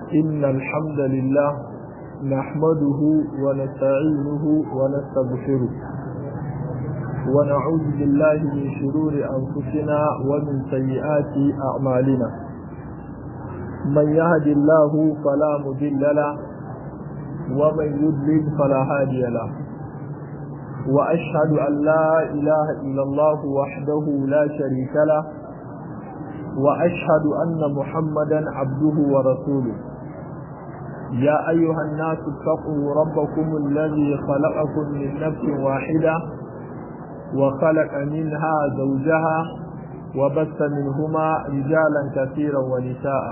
إن الحمد لله نحمده ونستعينه ونستغفره ونعوذ بالله من شرور أنفسنا ومن سيئات أعمالنا من يهد الله فلا مضل له ومن يضلل فلا هادي له وأشهد أن لا إله إلا الله وحده لا شريك له وأشهد أن محمدا عبده ورسوله يا أيها الناس اتقوا ربكم الذي خلقكم من نفس واحدة وخلق منها زوجها وبث منهما رجالا كثيرا ونساء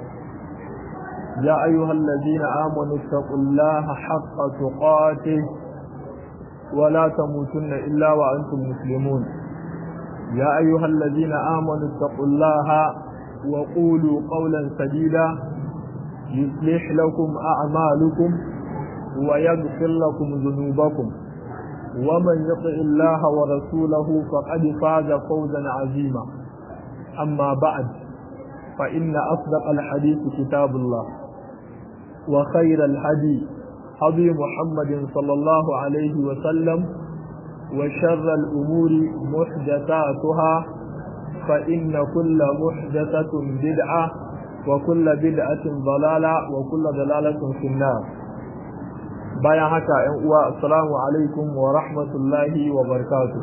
يا أيها الذين آمنوا اتقوا الله حق تقاته ولا تموتن إلا وأنتم مسلمون يا أيها الذين آمنوا اتقوا الله وقولوا قولا سديدا يصلح لكم أعمالكم ويغفر لكم ذنوبكم ومن يطع الله ورسوله فقد فاز فوزا عظيما أما بعد فإن أصدق الحديث كتاب الله وخير الهدي هدي محمد صلى الله عليه وسلم وشر الأمور محدثاتها فإن كل محدثة بدعة وكل بدعة ضلالة وكل ضلالة في النار bayan haka ‘yan uwa assalamu alaikum wa rahmatullahi wa barakatuh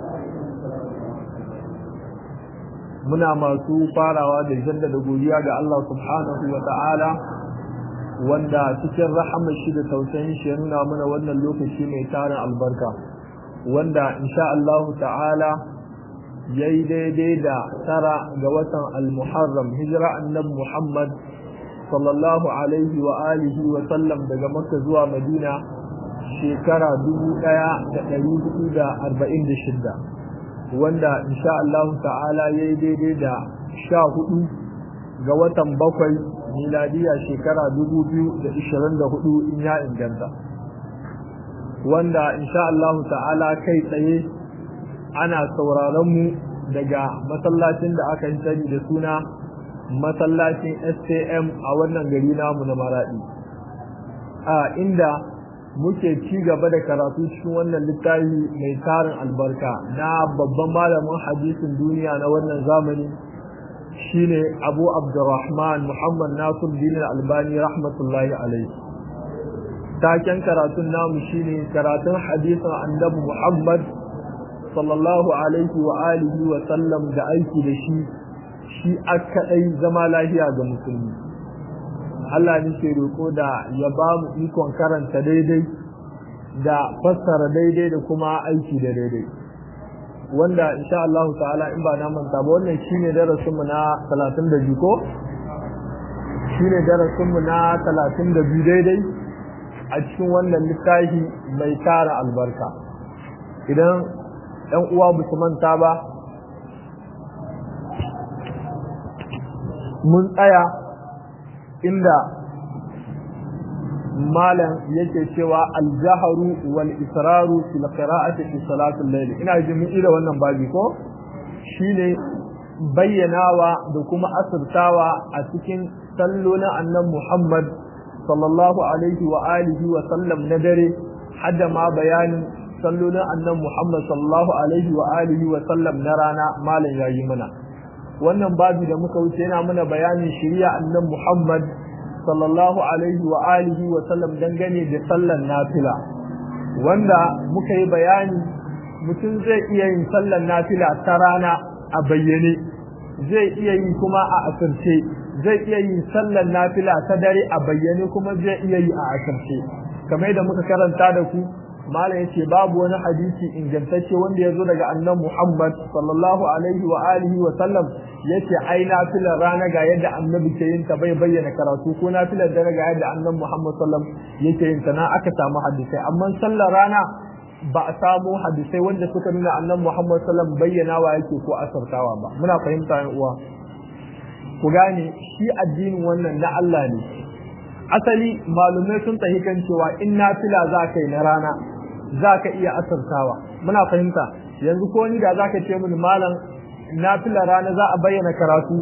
muna masu farawa da jaddada godiya ga Allah subhanahu wa ta'ala wanda cikin rahamar shi da tausayin shi ya nuna mana wannan lokaci mai tarin albarka wanda insha Allah ta'ala yayi daidai da tara ga watan al-muharram hijira annabi Muhammad sallallahu alaihi wa alihi wa sallam daga makka zuwa madina shekara dubu ɗaya da ɗari hudu da arba'in da shidda wanda insha Allah ta'ala ya yi daidai da sha hudu ga watan bakwai miladiya shekara dubu biyu da ishirin da hudu in ya inganta wanda insha Allah ta'ala kai tsaye ana sauraron mu daga masallacin da aka yi sani da suna masallacin STM a wannan gari namu na Maradi a inda muke ci gaba da karatu cikin wannan littafi mai tarin albarka na babban malamin hadisin duniya na wannan zamani shine Abu Abdurrahman Muhammad Nasir Din Albani rahmatullahi alaihi taken karatun namu shine karatun hadisin Annabi Muhammad sallallahu alaihi wa alihi wa sallam da aiki da shi shi a kaɗai zama lafiya ga musulmi Allah ne ke roƙo da ya ba mu ikon karanta daidai da fassara daidai da kuma aiki da daidai wanda insha Allah ta'ala in ba na manta ba wannan shine darasinmu na 32 ko shine darasinmu na 32 daidai a cikin wannan littafi mai tara albarka idan ɗan uwa ba su manta ba mun tsaya inda malam yake cewa aljaharu wal israru fil qira'ati fi salatul layl ina ji mun ira wannan babi ko shine bayyanawa da kuma asirtawa a cikin sallolin annabi Muhammad sallallahu alaihi wa alihi wa sallam na dare hadda ma bayanin sallolin annabi Muhammad sallallahu alaihi wa alihi wa sallam na rana malam yayi mana wannan babu da muka wuce yana mana bayanin shari'a annan Muhammad sallallahu alaihi wa alihi wa sallam dangane da sallan nafila wanda muka yi bayani mutum zai iya yin sallan nafila ta rana a bayyane zai iya yi kuma a asirce zai iya yin sallan nafila ta dare a bayyane kuma zai iya yi a asirce kamar da muka karanta da ku malam yace babu wani hadisi ingantacce wanda ya zo daga annan Muhammad sallallahu alaihi wa alihi wa sallam yace ai nafilar rana ga yadda annabi ke yin ta bai bayyana karatu ko nafilar dare ga yadda annan Muhammad sallam yake yin ta na aka samu hadisai amma sallar rana ba a samu hadisai wanda suka nuna annan Muhammad sallam bayyana wa yake ko asartawa ba muna fahimta yan uwa ku gane shi addinin wannan na Allah ne asali malumai sun tahi kan cewa in nafila za ka yi na rana za ka iya asartawa muna fahimta yanzu ko ni da za ka ce mini malam nafila rana za a bayyana karatu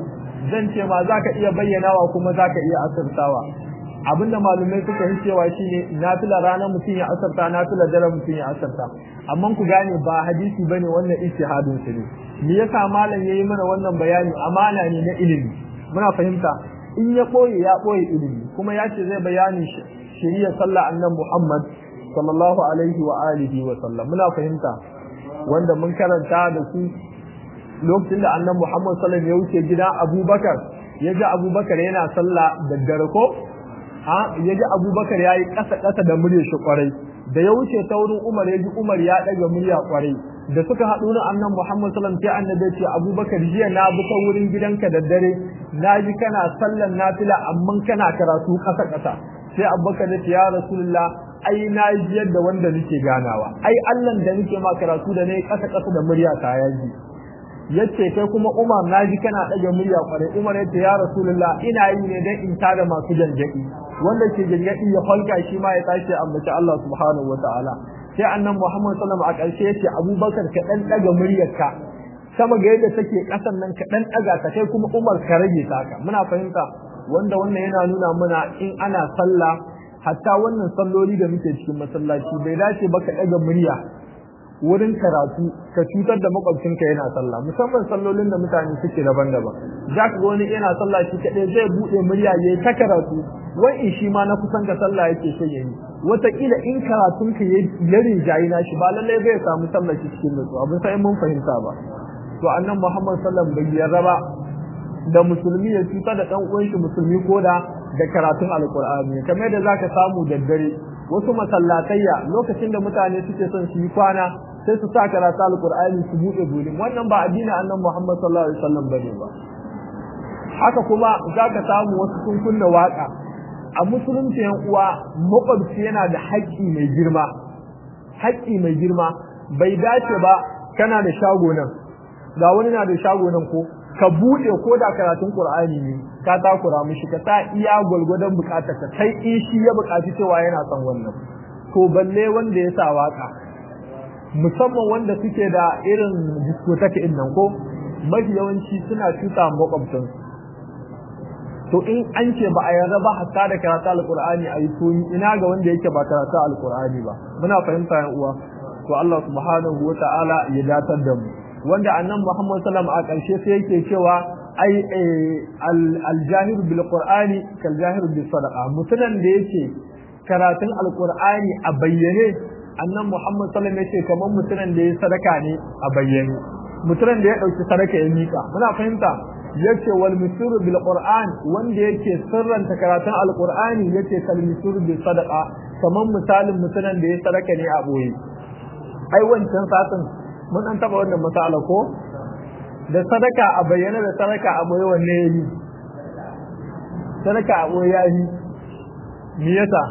zan ce ma zaka iya bayyanawa kuma zaka iya asirtawa abinda malumai suka yi cewa shine nafila ranar mutum ya asarta nafila dare mutum ya asarta amma ku gane ba hadisi bane wannan ijtihadin su ne me yasa malam yayi mana wannan bayani amana ne na ilimi muna fahimta in ya boye ya boye ilimi kuma ya ce zai bayani shari'a sallah annan Muhammad sallallahu alaihi wa alihi wa sallam muna fahimta wanda mun karanta da su lokacin da annan Muhammad sallallahu alaihi ya wuce gidan Abubakar ya ga Abubakar yana sallah da dare ko ha ya ji abubakar ya yi ƙasa-ƙasa da murya shi kwarai da ya wuce ta wurin umar ya ji umar ya ɗaga murya kwarai da suka haɗu na annan muhammad sallam sai annabi ce abubakar jiya na bi ta wurin gidanka da dare na ji kana sallan nafila amma kana karatu ƙasa-ƙasa sai abubakar ya ce ya rasulullah ai na ji yadda wanda nake ganawa ai allan da nake ma karatu da ne ƙasa-ƙasa da murya ta ya ji yace kai kuma Umar naji kana ɗaga murya kwarai Umar yace ya Rasulullah ina yi ne dan in tada masu janjaki wanda ke janjaki ya halka shi ma ya tashi ambaci Allah subhanahu wataala sai annan Muhammad sallallahu alaihi wasallam a ƙarshe yace Abubakar ka dan ɗaga muryarka sama ga yadda take ƙasan nan ka dan ɗaga ta kai kuma Umar ka rage ta haka muna fahimta wanda wannan yana nuna mana in ana sallah hatta wannan salloli da muke cikin masallaci bai dace ba ka ɗaga murya wurin karatu ka cutar da makwabcinka yana sallah musamman sallolin da mutane suke daban-daban za ka ga wani yana sallah shi kaɗai zai buɗe murya ya yi ta karatu wai in shi ma na kusan ka sallah yake so ya yi wataƙila in karatun ka ya rinjayi na shi ba lallai zai samu sallah shi cikin nutsu abin sai mun fahimta ba to annan muhammad sallam bai yarda ba da musulmi ya cutar da ɗan uwan shi musulmi ko da da karatun alƙur'ani kamar yadda zaka samu da dare wasu masallatayya lokacin da mutane suke son su yi kwana sai su sa karatu alqur'ani su bude bulin wannan ba addinin annabi Muhammad sallallahu alaihi wasallam bane ba haka kuma zaka samu wasu sun kunna waka a musulunci yan uwa makwabci yana da haƙƙi mai girma haƙƙi mai girma bai dace ba kana da shago nan ga wani na da shago nan ko ka bude ko da karatun qur'ani ne ka takura mishi ka sa iya gwalgwadon bukatar ka kai in shi ya bukaci cewa yana son wannan to balle wanda ya sa waka musamman wanda suke da irin diskotaki in nan ko mafi yawanci suna cuta makwabtan to in an ce ba a yarda ba hatta da karatu alqur'ani ayi to ina ga wanda yake ba karatu alqur'ani ba muna fahimta yan uwa to Allah subhanahu wata'ala ya datar da mu wanda annan Muhammad sallam a ƙarshe sai yake cewa ai al-jahir bil qur'ani kal jahir bis sadaqa mutunan da yake karatun alqur'ani a bayyane annan Muhammad sallam yace kamar mutunan da yake sadaka ne a bayyane mutunan da ya dauki sadaka ya mika muna fahimta yace wal misuru bil qur'an wanda yake sirranta karatun alqur'ani yace kal misuru bil sadaqa kamar misalin mutunan da ya sadaka ne a boye ai wancan satin mun an taba wannan masala ko da sadaka a bayyana da sadaka a boye wanne yayi sadaka a boye yayi me yasa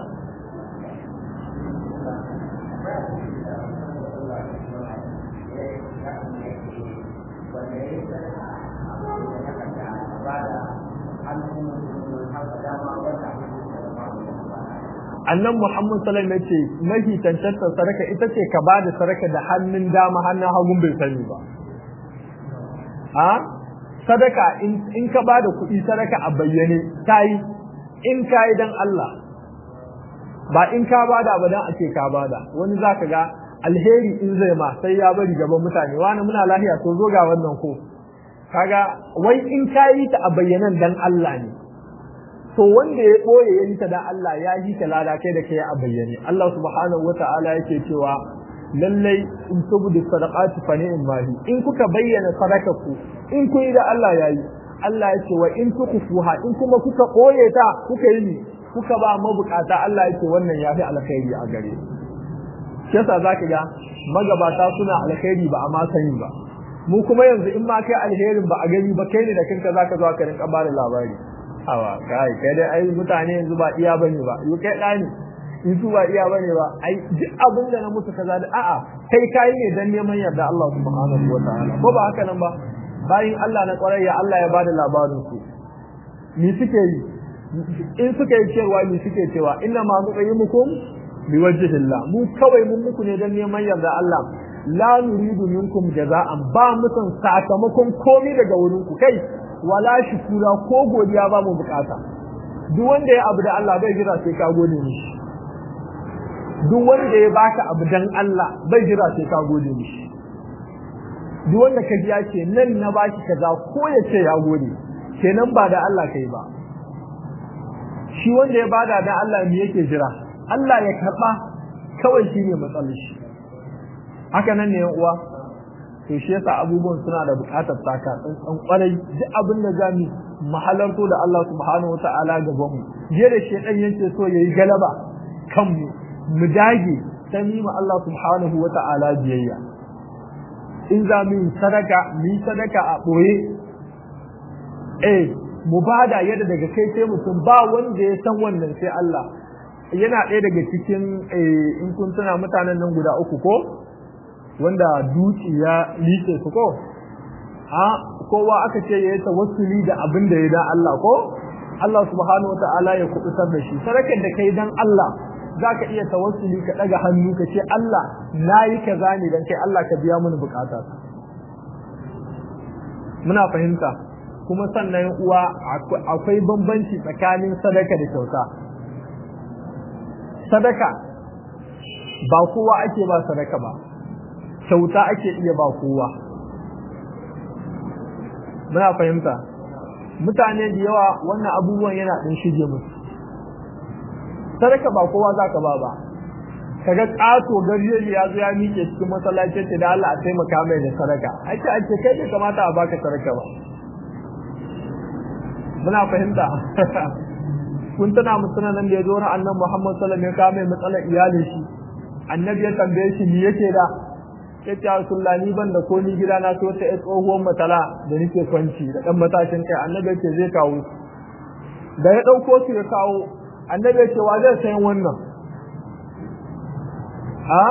annan Muhammad sallallahu alaihi wasallam yace mafi tantantar sadaka ita ce ka bada sadaka da hannun dama hannun hagun bai sani ba a sadaka in in ka bada kuɗi sadaka a bayyane tayi in kai dan Allah ba in ka bada ba dan ake ka bada wani zaka ga alheri in zai ma sai ya bari gaban mutane wani muna lafiya to zo ga wannan ko kaga wai in kayi ta a bayyanan dan Allah ne to wanda ya ɓoye ya yi ta da Allah ya yi ta lada kai da kai a bayyane Allah subhanahu wata'ala yake cewa lallai in tubudu sadaqati fa ni'im mahi in kuka bayyana sadakaku in kun yi da Allah yayi Allah ya ce wa in tukufuha in kuma kuka ɓoye ta kuka yi ni kuka ba mabukata Allah ya ce wannan ya fi alkhairi a gare shi yasa zaka ga magabata suna alkhairi ba a ma sani ba mu kuma yanzu in ma kai alherin ba a gani ba kai ne da kanka zaka zo ka rinka bada labari awa kai kai dai ai mutane yanzu ba iya bane ba yi kai dani in su ba iya bane ba ai duk abin da na musu kaza da a'a kai kai ne dan neman yarda Allah subhanahu wataala ko ba haka nan ba bayin Allah na kwarayya Allah ya bada labarin su ni suke yi in suka yi cewa ni suke cewa inna ma nuqimukum biwajhillah mu kawai mun muku ne dan neman yarda Allah la nuridu minkum jaza'an ba mutan sakamakon komai daga wurin ku kai wala shukura ko godiya ba mu bukata duk wanda ya abu da Allah bai jira sai ka gode mishi duk wanda ya baka abu dan Allah bai jira sai ka gode mishi duk wanda ka ji ya ce nan na baki kaza ko ya ce ya gode kenan ba da Allah kai ba shi wanda ya bada dan Allah me yake jira Allah ya karba kawai shine matsalar shi haka nan ne yan uwa to shi yasa abubuwan suna da bukatar taka tsantsan kwarai duk abin da zamu mahalarto da Allah subhanahu wataala gaban mu je da shedan yake so yayi galaba kan mu mu dage sai mu Allah subhanahu wataala biyayya in za mu sadaka mu yi sadaka a boye eh mu bada yadda daga kai sai mutum ba wanda ya san wannan sai Allah yana ɗaya daga cikin in kun tuna mutanen nan guda uku ko wanda duki ya lice su ko a kowa aka ce ya yi tawassuli da abin da ya da Allah ko Allah subhanahu ta'ala ya kubutar da shi sarakar da kai dan Allah zaka iya tawassuli ka daga hannu ka ce Allah nayi kaza ne dan kai Allah ka biya mini bukata muna fahimta kuma sannan uwa akwai bambanci tsakanin sadaka da kyauta sadaka ba kowa ake ba sadaka ba kyauta ake iya ba kowa muna fahimta mutane da yawa wannan abubuwan yana ɗin shige musu sadaka ba kowa za ka ba ba kaga ƙato garjeji ya zo ya miƙe cikin masallaci ce da Allah a taimaka mai da sadaka ake ake kai bai kamata a baka sadaka ba muna fahimta kun tana musana nan da ya zo na annan Muhammad sallallahu alaihi wasallam ya kawo mai matsalar iyalin shi annabi ya tambaye shi me yake da ya ce Rasulullah ni ban da ko ni gida na so ta tsohuwar matala da nake kwanci da dan matashin kai annabi ya ce zai kawo da ya dauko su ya kawo annabi ya ce wa zai sayan wannan ha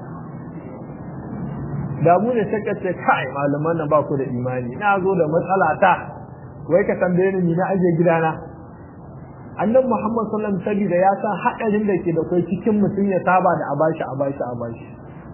da mu ne saka ce kai malaman nan ba ku da imani na zo da matsala ta wai ka tambaye ni na aje gidana annabi Muhammad sallallahu alaihi wasallam saboda ya san hadarin da ke da kai cikin mutum ya saba da abashi abashi abashi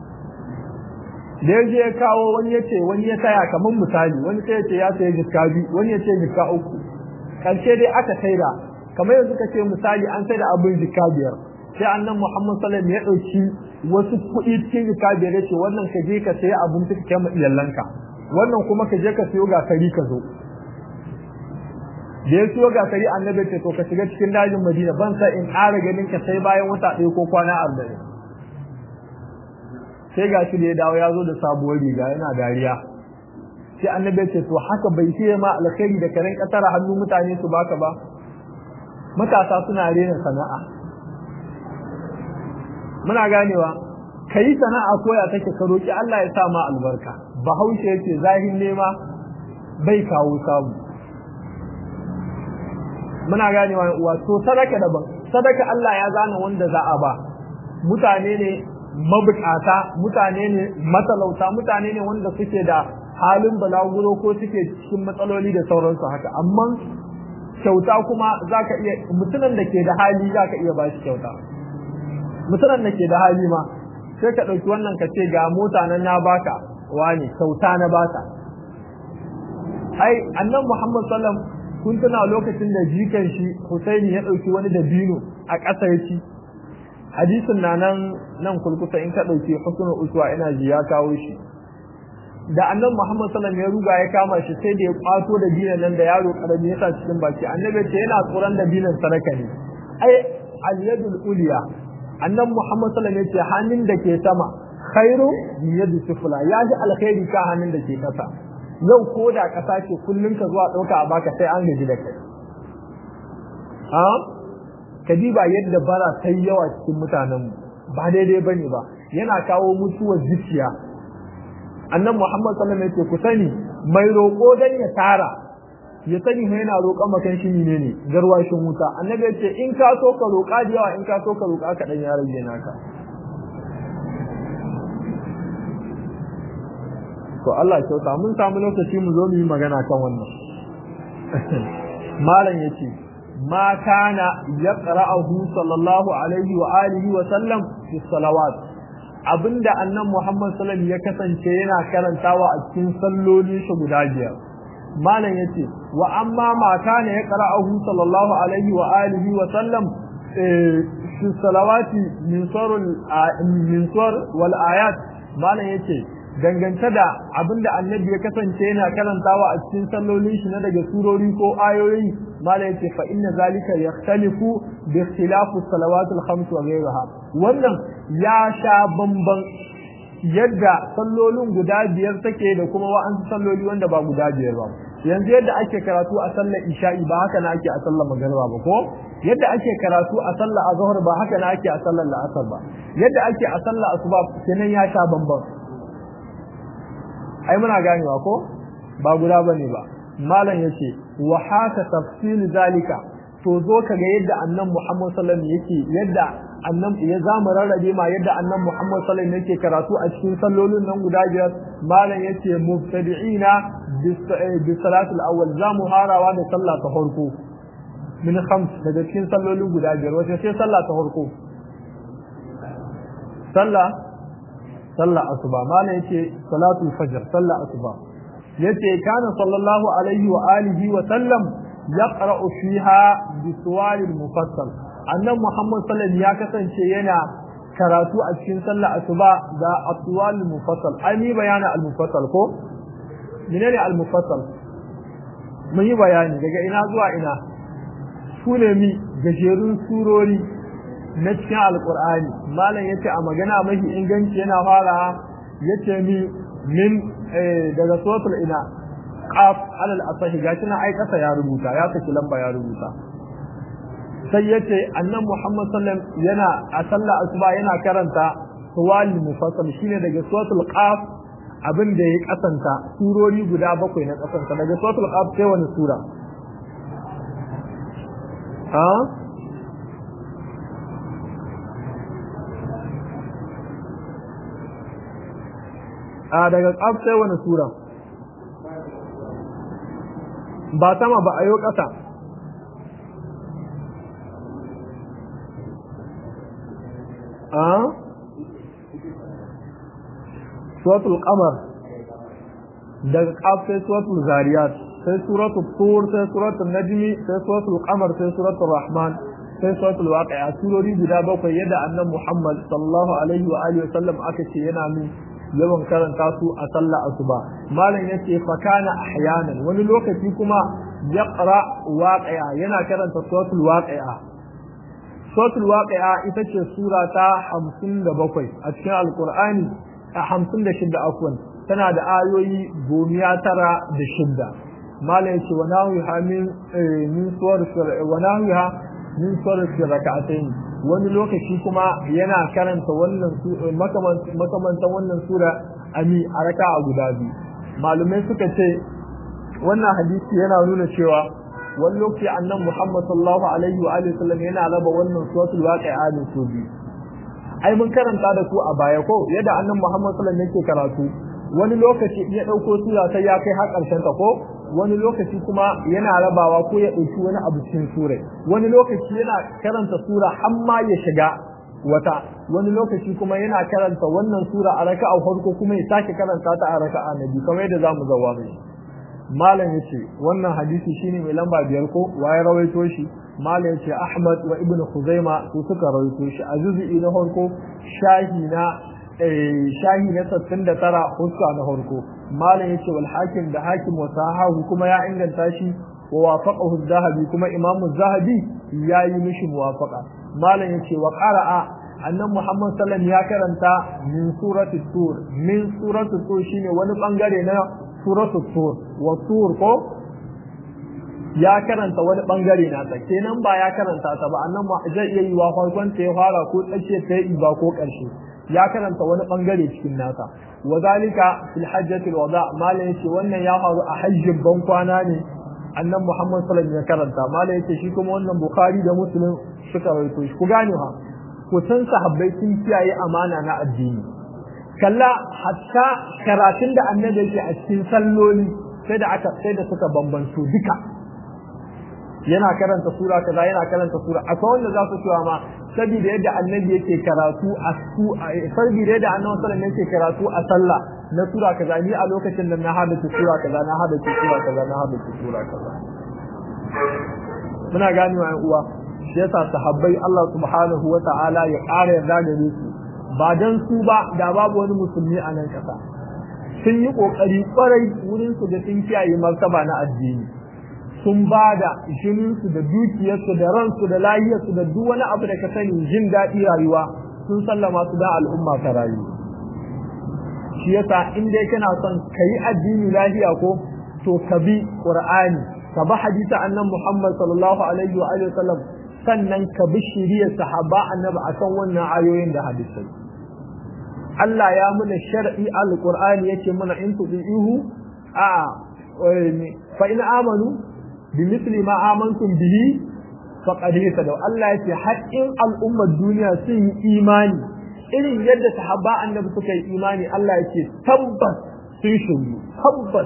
da ya je ya kawo wani ya ce wani ya taya kamar misali wani sai ya ce ya sayi jikka biyu wani ya ce jikka uku karshe dai aka saida kamar yanzu ka ce misali an saida abin jikka biyar sai annan muhammad sallam ya ɗauki wasu kuɗi cikin jikka biyar ya ce wannan ka je ka sayi abin ka kai ma iyalanka wannan kuma ka je ka siyo gasari ka zo da ya siyo gasari annabi ce to ka shiga cikin dajin madina ban sa in ƙara ganin ka sai bayan wata ɗaya ko kwana arba'in sai ga shi da ya dawo ya zo da sabuwar riga yana dariya sai annabi ce to haka bai ce ma alkhairi da karen kasar hannu mutane su baka ba matasa suna rena sana'a muna ganewa kai sana'a koya take ka roki Allah ya sa ma albarka bahaushe yace zahin nema bai kawo samu muna ganewa uwa to sadaka daban sadaka Allah ya zana wanda za a ba mutane ne mabukata mutane ne matalauta mutane ne wanda suke da halin balaguro ko suke cikin matsaloli da sauransu haka amma kyauta kuma zaka iya mutumin da ke da hali zaka iya ba shi kyauta mutumin da ke da hali ma sai ka ɗauki wannan ka ce ga mota nan na baka wani kyauta na baka ai annan muhammad sallam kun tuna lokacin da jikan shi husaini ya ɗauki wani dabino a ƙasa ya ci hadisin na nan nan kulkuta in ka ɗauki husnul uswa ina ji ya kawo shi da annabi Muhammad sallallahu alaihi ya ruga ya kama shi sai da ya kwato da dinan nan da yaro karami ya sa cikin baki annabi ce yana tsoron da dinan sadaka ne ai al-yadul ulya annabi Muhammad sallallahu alaihi ce hannun da ke sama khairu min yadi sufla ya ji alkhairi ka hannun da ke kasa yau ko da kasa ce kullun ka zuwa dauka a baka sai an gaji da kai ha kadiba yadda bara ta yawa cikin mutanen ba daidai bane ba yana kawo mutuwar zuciya annan Muhammad sallallahu alaihi wasallam ku sani mai roƙo dan ya tara ya sani mai yana roƙon makan shi ne ne garwashin wuta annabi ya ce in ka so ka roƙa da yawa in ka so ka roƙa ka dan ya rage naka to Allah kyauta mun samu lokaci mu zo mu yi magana kan wannan malam yace ma kana yaqra'uhu sallallahu alaihi wa alihi wa sallam fi salawat abinda annan Muhammad sallallahu ya kasance yana karantawa a cikin salloli shi guda biyar malam yace wa amma ma kana ya qara'ahu sallallahu alaihi wa alihi wa sallam fi salawati min surul min sur wal ayat malam yace dangance da abinda annabi ya kasance yana karantawa a cikin sallolin shi na daga surori ko ayoyi malam yace fa inna zalika yakhtalifu bi ikhtilafi salawati al khams wa ghayriha wannan ya sha bamban yadda sallolin guda biyar take da kuma wa'ansu salloli wanda ba guda biyar ba yanzu yadda ake karatu a sallar isha'i ba haka na ake a sallar magariba ba ko yadda ake karatu a sallar azhar ba haka na ake a sallar la'asar ba yadda ake a sallar asuba kenan ya sha bamban ai muna ganewa ko ba guda bane ba malam yace wa haka tafsil zalika to zo kaga yadda annan Muhammad sallallahu alaihi wasallam yake yadda annan ya zamu rarrabe ma yadda annan Muhammad sallallahu alaihi wasallam yake karatu a cikin sallolin nan guda biyar malam yace mubtadi'ina bi salatul awwal zamu harawa da sallah ta farko min khams daga cikin sallolin guda biyar wace ce sallah ta farko sallah sallah asuba malam yace salatul fajr sallah asuba yace kana sallallahu alaihi wa alihi wa sallam yaqra'u fiha bi suwalil mufassal annan muhammad sallallahu ya kasance yana karatu a cikin sallah asuba da aswalil mufassal ai bayana al mufassal ko menene al mufassal mun yi bayani daga ina zuwa ina su ne mi gajerun surori na cikin alkur'ani malam yace a magana mafi inganci yana fara yace mi min daga suratul ina qaf alal asahi gashi na ai kasa ya rubuta ya saki lamba ya rubuta sai yace annan muhammad sallam yana a sallah asuba yana karanta suwal mufassal shine daga suratul qaf abin da ya kasanta surori guda bakwai na kasanta daga suratul qaf sai wani sura ha a daga ƙaf sai wani sura ba sama ba a yau ƙasa a suratul qamar daga ƙaf sai suratul zariyat sai suratul tur sai suratul najmi sai suratul qamar sai suratul rahman sai suratul waqi'a surori guda bakwai yadda annabi Muhammad sallallahu alaihi wa alihi wa sallam aka ce yana min yawan karanta su a sallah asuba malam yace fa kana ahyanan wani lokaci kuma yaqra waqi'a yana karanta suratul waqi'a suratul waqi'a ita ce sura ta 57 a cikin alqur'ani a 56 afwan tana da ayoyi gomiya tara da shidda malam yace wa nawiha min min suwar wa nawiha min suwar rak'atayn wani lokaci kuma yana karanta wannan makamantan wannan sura ami a raka a guda biyu malumai suka ce wannan hadisi yana nuna cewa wani lokaci annan muhammad sallallahu alaihi wa alihi sallam yana raba wannan suratul waqi'a da su biyu ai mun karanta da ku a baya ko yadda annan muhammad sallallahu alaihi yake karatu wani lokaci ya dauko sura sai ya kai har karshen ta ko wani lokaci kuma yana rabawa ko ya ɗauki wani abu cikin sura wani lokaci yana karanta sura har ma ya shiga wata wani lokaci kuma yana karanta wannan sura a raka'a farko kuma ya sake karanta ta a raka'a na biyu kamar yadda zamu zawa mai malam yace wannan hadisi shine mai lamba biyar ko waye rawaito shi malam yace Ahmad wa Ibn Khuzaima su suka rawaito shi a juz'i na farko shahi na shahi na 69 huska na farko malam yace wal hakim da hakim wa sahahu kuma ya inganta shi wa wafaqahu az-zahabi kuma imamu az-zahabi yayi mishi muwafaqa malam yace wa qara'a annan muhammad sallam ya karanta min surati tur min surati tur shine wani bangare na surati tur wa tur ko ya karanta wani bangare na ta kenan ba ya karanta ta ba annan ma zai iya yi wa farkon ta ya fara ko tsace ta yi ba ko karshe ya karanta wani bangare cikin nasa wa zalika fil hajjatil wada malam yace wannan ya faru a hajjin ban kwana ne annan muhammad sallallahu alaihi wasallam ya karanta malam yace shi kuma wannan bukhari da muslim suka rawaito shi ku gane ha ku san sahabbai sun kiyaye amana na addini kalla hatta karatun da annabi yake a cikin salloli sai da aka sai da suka bambanto duka yana karanta sura kaza yana karanta sura akwai wanda za su cewa ma saboda yadda annabi yake karatu a su saboda yadda annabi sallallahu alaihi yake karatu a sallah na sura kaza ni a lokacin da na hada sura kaza na hada sura kaza na hada sura kaza muna gani wa uwa shi yasa sahabbai Allah subhanahu wa ta'ala ya ƙara yarda gare su ba dan su ba da babu wani musulmi a nan kasa sun yi kokari kwarai wurin su da sun kiyaye martaba na addini sun ba da jininsu da dukiyarsu da ransu da lahiyarsu da duk wani abu da ka sani jin daɗi rayuwa sun sallama su da al'umma ta rayu shi yasa in dai kana son ka yi addini lahiya ko to ka bi qur'ani ka bi hadisi annan muhammad sallallahu alaihi wa alihi wasallam sannan ka bi shiriyar sahaba annabi akan wannan ayoyin da hadisai Allah ya muna shar'i al-qur'ani yake muna in tudihu a fa in amanu bimisli ma amantum bihi faqad ihtadaw Allah yace haƙƙin al'ummar duniya sun yi imani irin yadda sahaba annabi suka yi imani Allah yace tabbas sun shiryu tabbas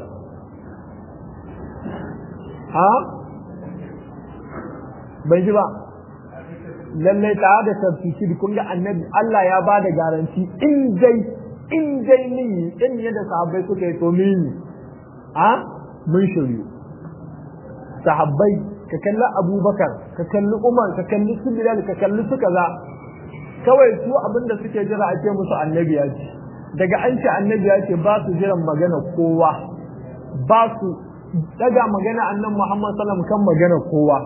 ha bai ji ba lalle ta da tafsiri kun ga annabi Allah ya ba da garanti in dai in dai ni in yadda sahabbai suka yi to mini ha mun shiryu sahabbai ka kalli abubakar ka kalli umar ka kalli su bilal ka kalli su kaza kawai su abinda suke jira a ce musu annabi ya ce daga an ce annabi ya ce ba su jiran magana kowa ba su daga magana annan muhammad sallam kan magana kowa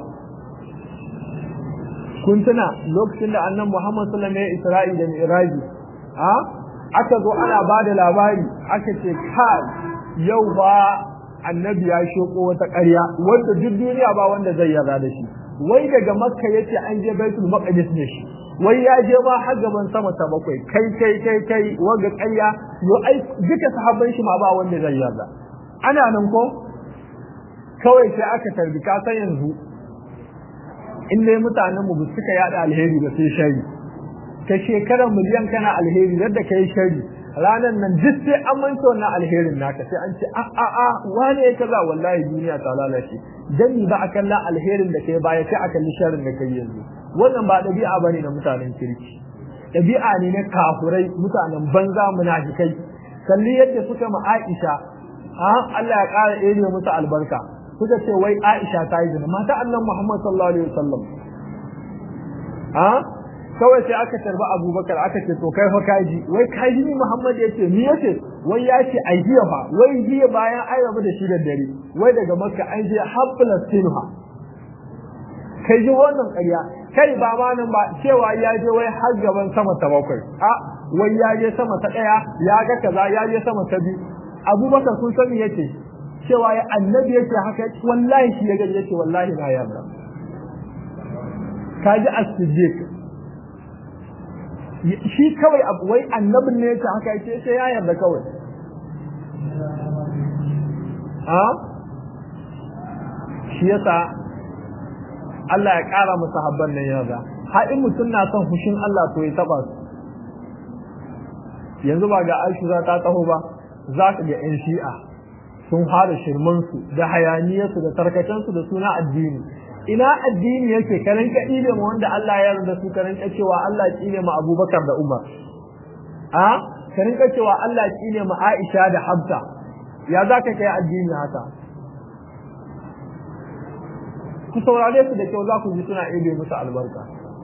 kun tuna lokacin da annan muhammad sallam ya isra'i da mi'raji a aka zo ana ba da labari aka ce kai yau ba annabi ya shoko wata ƙarya wanda duk duniya ba wanda zai yarda da shi wai daga makka yace an je baitul maqdis ne shi wai ya je ma har gaban sama ta bakwai kai kai kai kai wanga ƙarya yo ai duka sahabban shi ma ba wanda zai yarda ana nan ko kawai sai aka tarbi ka san yanzu in dai mutanen mu suka yada alheri ba sai shari ka shekara miliyan kana alheri yadda kai shari ranar nan duk sai an manta wannan alherin naka sai an ce a a a wane ya kaza wallahi duniya ta lalace dan ba a kalla alherin da kai baya sai a kalli sharrin da kai yanzu wannan ba dabi'a bane na mutanen kirki dabi'a ne na kafurai mutanen banza munafikai kalli yadda suka ma Aisha a Allah ya ƙara ere musu albarka suka ce wai Aisha ta yi zina mata annan Muhammad sallallahu alaihi wasallam a kawai sai aka tarba abubakar aka ce to kai fa kaji wai kaji ni muhammad ya ce ni yace wai ya ce ai jiya fa wai jiya bayan ai rabu da shi da dare wai daga makka an je har palestina kai ji wannan ƙarya kai ba ma nan ba cewa ya je wai har gaban sama ta bakwai a wai ya je sama ta ɗaya ya ga kaza ya je sama ta biyu abubakar sun sani yace cewa ya annabi yake haka wallahi shi ya gani yace wallahi na yarda kaji as-siddiq shi kawai abu wai annabin ne yake haka yake sai ya yarda kawai a shi yasa Allah ya ƙara musu habban nan yarda har in mutum na son fushin Allah to ya taba su yanzu ba ga Aisha ta taho ba za ka ga 'yan shi'a sun fara shirmansu da hayaniyarsu da tarkacensu da suna addini ina addini yake karan ka ile ma wanda Allah ya yarda su karan ka cewa Allah ya ile ma Abubakar da Umar a karan ka cewa Allah ya ile ma Aisha da Hafsa ya zaka kai addini haka ku saurare su da kyau za ku ji suna ile musu albarka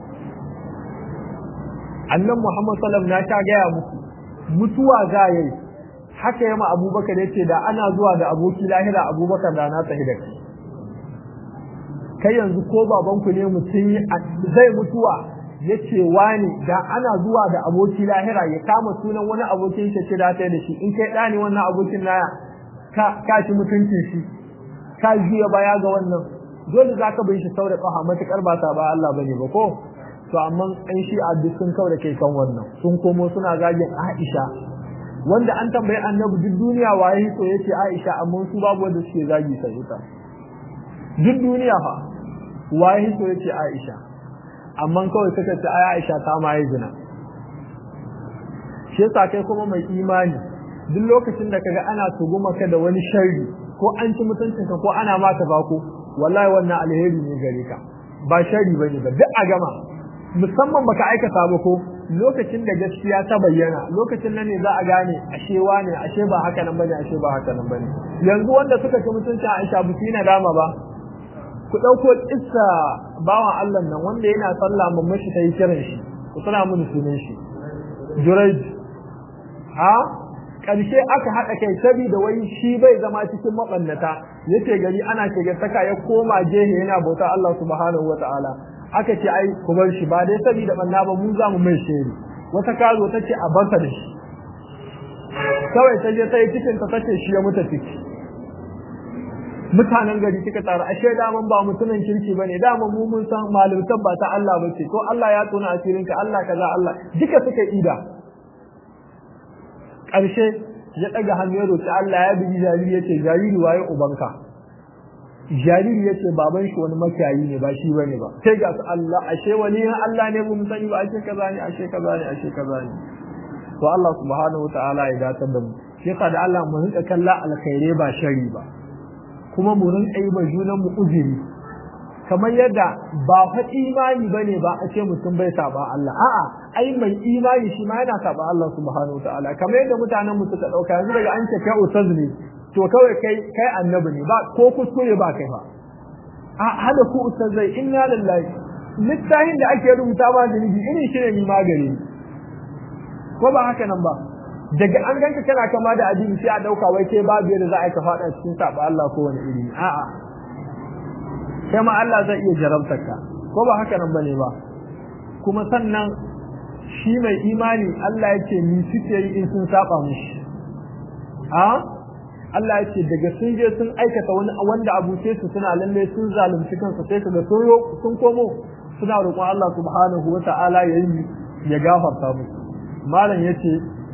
annan Muhammad sallallahu alaihi wasallam na ta gaya muku mutuwa za yayi haka yama Abubakar yace da ana zuwa da aboki lahira Abubakar da na tafi da kai kai yanzu ko babanku ne mutum zai mutuwa ya ce wani da ana zuwa da aboki lahira ya kama sunan wani abokin shi ce da ta da shi in kai ɗani wannan abokin naya ka shi mutuncin shi ka juya baya ga wannan dole za ka bin shi sau da ƙafa matuƙar ba ta ba Allah ba ne ba ko to amma ɗan shi a duk sun kau da kai kan wannan sun komo suna zagin Aisha wanda an tambayi annabi duk duniya waye so yace Aisha amma su babu wanda suke zagi sai ita duk duniya fa waye so yace Aisha amma kawai suka ce ai Aisha ta ma yi zina shi yasa kai kuma mai imani duk lokacin da kaga ana tuguma ka da wani sharri ko an ci mutuncinka ko ana maka bako wallahi wannan alheri ne gare ka ba shari bane ba duk a gama musamman baka aikata ba ko lokacin da gaskiya ta bayyana lokacin nan ne za a gane ashe wane ashe ba haka nan bane ashe ba haka nan bane yanzu wanda suka ci mutuncin Aisha bu na dama ba ku dauko kissa bawan Allah nan wanda yana sallah mamman shi tayi kiran shi ku tana mun sunan shi Jurayj ha karshe aka hada kai saboda wai shi bai zama cikin mabannata yace gari ana shiga saka ya koma jehe yana bauta Allah subhanahu wataala aka ce ai ku bar shi ba dai saboda banna ba mu za mu mai sheri wata kazo ta ce a barka da shi kawai ta je ta yi cikin ta tace shi ya mutu ciki mutanen gari suka tsara ashe daman ba mutumin kirki bane daman mu mun san malumtan ba ta Allah bace ko Allah ya tona asirinka Allah kaza Allah duka suka ida ƙarshe ya ɗaga hannu ya roki Allah ya bi jariri yace jariri waye ubanka jariri yace baban shi wani makiyayi ne ba shi bane ba sai ga su Allah ashe wani Allah ne mun sani ba ashe kaza ne ashe kaza ne ashe kaza ne to Allah subhanahu wataala ya datar da mu shi da Allah mu rinka kalla alkhairai ba shari ba kuma mu rinka yi ba junan mu uzuri kamar yadda ba fa imani bane ba a ce mutum bai saba Allah a'a ai mai imani shi ma yana saba Allah subhanahu wataala kamar yadda mutanen mu suka dauka yanzu daga an ce kai ustaz ne to kawai kai kai annabi ne ba ko kuskure ba kai fa a hada ku ustazai inna lillahi littafin da ake rubuta ma da nibi irin shi ne ni magani ko ba haka nan ba daga an ganka kana kama da addini sai a dauka wai kai babu yadda za a ka fada cikin saba Allah ko wani iri a'a kai ma Allah zai iya jarabtar ka ko ba haka nan bane ba kuma sannan shi mai imani Allah yake ni suke yi in sun saba mishi a Allah yake daga sun je sun aikata wani wanda abu sai su suna lalle sun zalunci kansu sai su ga sun komo suna roƙon Allah subhanahu wata'ala yayi ya gafarta musu malam yace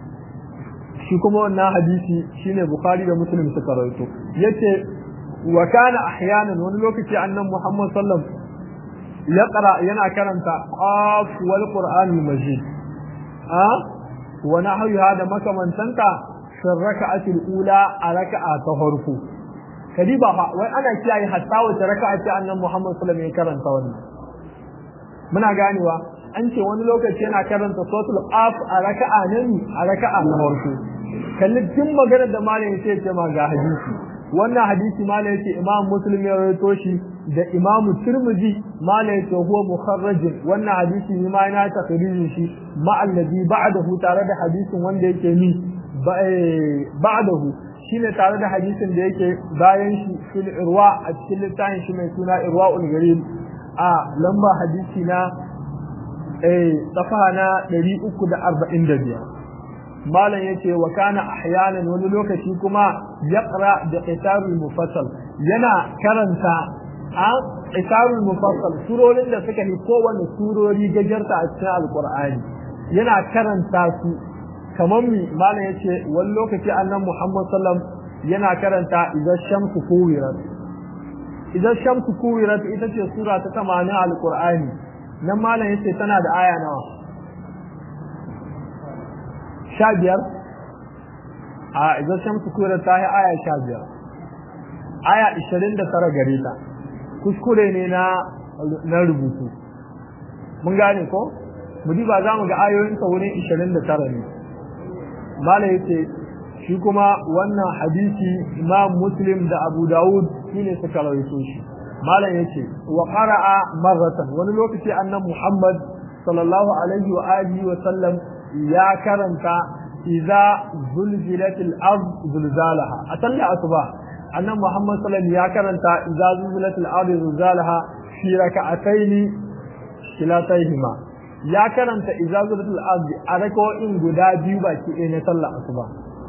shi kuma wannan hadisi shine bukhari da muslim suka rawaito yace wa kana ahyanan wani lokaci annan muhammad sallam ya qara yana karanta qaf wal qur'anul majid a wa nahyu hada makamantanta fi raka'atil ula a raka'a ta farko kadiba fa wai ana kiyaye hatta wata raka'a ce annan muhammad sallam ya karanta wannan muna ganewa an ce wani lokaci yana karanta suratul qaf a raka'a ne a raka'a na farko kalli tun maganar da malam sai ce ma ga hadisi wannan hadisi malam yace imam muslim ya rawaito shi da imam tirmidhi malam yace huwa mukharraj wannan hadisi ne ma yana takririn shi ma alladhi ba'dahu tare da hadisin wanda yake ni ba'dahu shine tare da hadisin da yake bayan shi fil irwa a cikin littafin shi mai suna irwaul gharib a lamba hadisi na eh safa na 345 malam yace wa kana ahyanan wani lokaci kuma yaqra bi qitabul mufassal yana karanta a qitabul mufassal surorin da suka yi kowanne surori gajarta a cikin alqur'ani yana karanta su kamar mi malam yace wani lokaci annabi Muhammad sallam yana karanta idan shamsu kuwirat idan shamsu kuwirat ita ce sura ta 80 alqur'ani nan malam yace tana da aya nawa sha biyar a idan shamsu kura ta yi aya sha biyar aya ishirin da tara gare ta kuskure ne na na rubutu mun gane ko mu ba za mu ga ayoyin sa wurin ishirin da tara ne mala yace shi kuma wannan hadisi imam muslim da abu dawud shine suka rawaito shi malam yace wa qara'a marratan wani lokaci annabi muhammad sallallahu alaihi wa alihi wa sallam ya karanta idza zulzilatil ard zulzalaha a sallar asuba annan muhammad sallallahu ya karanta idza zulzilatil ard zulzalaha fi raka'ataini kilataihima ya karanta idza zulzilatil ard a raka'o'in guda biyu baki ɗaya na sallar asuba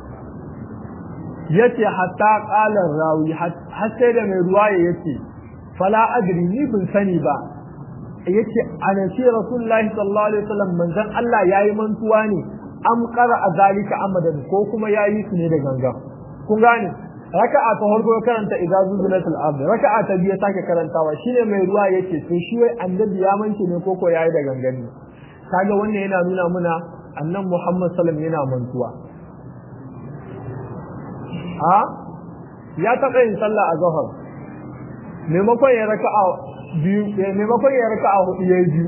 yace hatta qala rawi har sai da mai ruwaya yace fala adri ni bin sani ba yace anasi rasulullahi sallallahu alaihi wasallam manzon Allah yayi mantuwa ne am qara azalika amadan ko kuma yayi su ne da ganga kun gane raka'a ta farko karanta idza zulzilatil ard raka'a ta biyu sake karantawa shine mai ruwa yake to shi wai annabi ya mance ne koko yayi da gangani kaga wannan yana nuna muna annan Muhammad sallallahu alaihi yana mantuwa ha ya taɓa yin sallah a zahar maimakon ya raka'a biyu maimakon ya raka'a hudu yayi biyu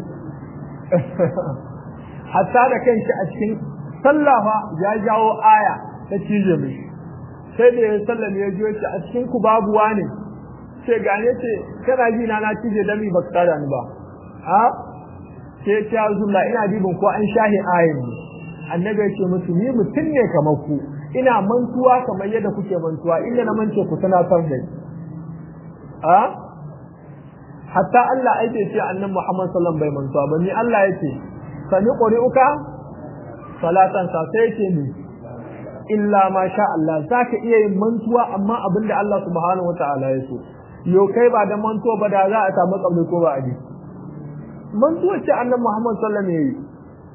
hatta da kanshi a cikin sallafa ya jawo aya ta cije mai sai da ya sallame ya jiyo shi a cikin ku babu wane sai gane ce kana ji na na cije dami ba ka ni ba a sai ta zulla ina dibin ko an shahi ayin ne annabi ya ce musu ni mutum ne kamar ku ina mantuwa kamar yadda kuke mantuwa inda na mance ku tunatar da ni a hatta Allah ake ce annabi Muhammad sallallahu bai mantuwa ba ni Allah yake sani quri'uka salatan sa sai yake ni illa ma sha Allah zaka iya yin mantuwa amma abinda Allah subhanahu wataala ya so yo kai ba da mantuwa ba da za a samu kabli ko ba a ji mantuwa ce annabi Muhammad sallallahu alaihi wasallam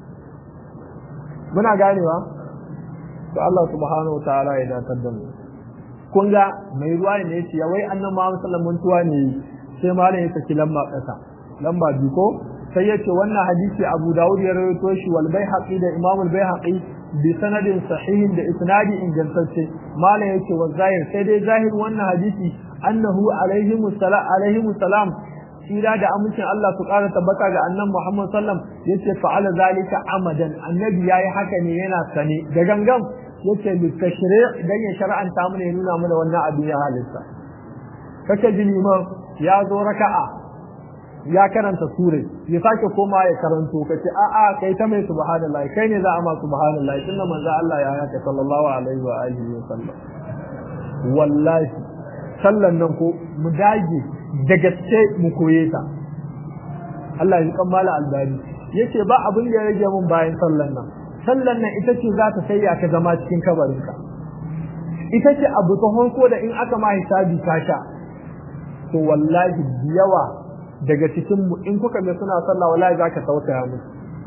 muna ganewa to Allah subhanahu wataala ya datar da mu kun ga mai ruwa ne yace ya wai annabi Muhammad sallallahu alaihi wasallam ne sai malam ya saki lamba kasa lamba biyu ko sai yace wannan hadisi Abu Dawud ya rawaito shi wal Baihaqi da Imam al Baihaqi bi sanadin sahihin da isnadi ingantacce malam yace wa zahir sai dai zahir wannan hadisi annahu alaihi musallam alaihi musallam tsira da amincin Allah su ƙara tabbata ga annan Muhammad sallam yace fa'ala zalika amadan annabi yayi haka ne yana sane da gangan yace li tashri' dan ya shar'anta mana ya nuna mana wannan abin ya halitta kake ji liman ya zo raka'a ya karanta sure ya sake koma ya karanto kace a a kai ta mai subhanallahi kai ne za a ma subhanallahi tunda manzo Allah ya haka sallallahu alaihi wa alihi wa sallam wallahi sallan nan ko mu dage da gaske mu koye ta Allah ya kammala albani yace ba abin da ya rage mun bayan sallan nan sallan nan ita ce za ta sayya ka zama cikin kabarinka ita ce abu ta honko da in aka ma hisabi ka sha to wallahi yawa daga cikin mu in kuka ga suna sallah wallahi zaka tausaya musu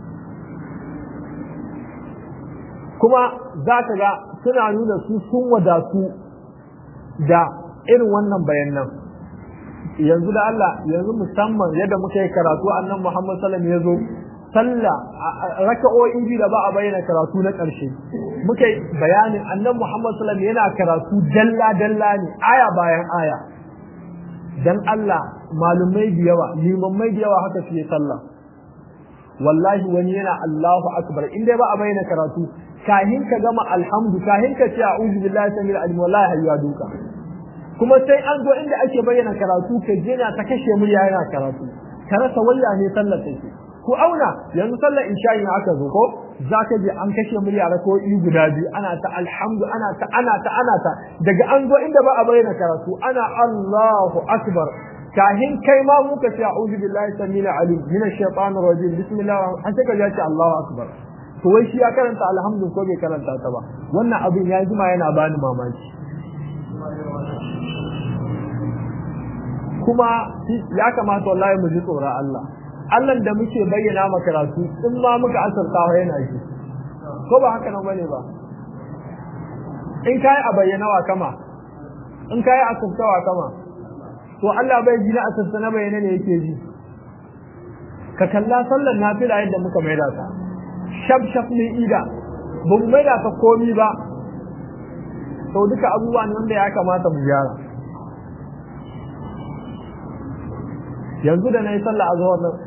kuma za ka ga suna nuna su sun wadatu da irin wannan bayanan yanzu da Allah yanzu musamman yadda muka yi karatu annan Muhammad sallam ya zo sallah raka'o'i biyu da ba a bayyana karatu na ƙarshe muka yi bayanin annan Muhammad sallam yana karatu dalla dalla ne aya bayan aya dan Allah malumai da yawa limammai da yawa haka fiye sallah wallahi wani yana Allahu akbar in dai ba a bayyana karatu kahin ka gama alhamdu kahin ka ce a'udhu billahi samil alim wallahi hayya duka kuma sai an zo inda ake bayyana karatu ka je na ta kashe murya yana karatu ka rasa walla ne sallar take ku auna yanzu sallar isha'i ne aka zo ko zaka je an kashe murya ko i guda biyu ana ta alhamdu ana ta ana ta ana ta daga an zo inda ba a bayyana karatu ana Allahu akbar kahin kai ma muka ce a'udhu billahi samil alim min ash-shaytanir rajim bismillah an sai ka ce Allahu akbar to wai shi ya karanta alhamdu ko bai karanta ta ba wannan abin ya jima yana bani mamaki kuma ya kamata wallahi mu ji tsoron Allah Allah da muke bayyana maka karatu in ma muka asarta yana shi ko ba haka nan bane ba in kai a bayyana wa kama in kai a asarta wa kama to Allah bai ji na asarta na bayyana ne yake ji ka kalla sallar nafila yadda muka maida ta shaf shaf ne ida ba mu maida ta komi ba to duka abubuwa ne wanda ya kamata mu gyara yanzu da na yi sallah a zuwa nan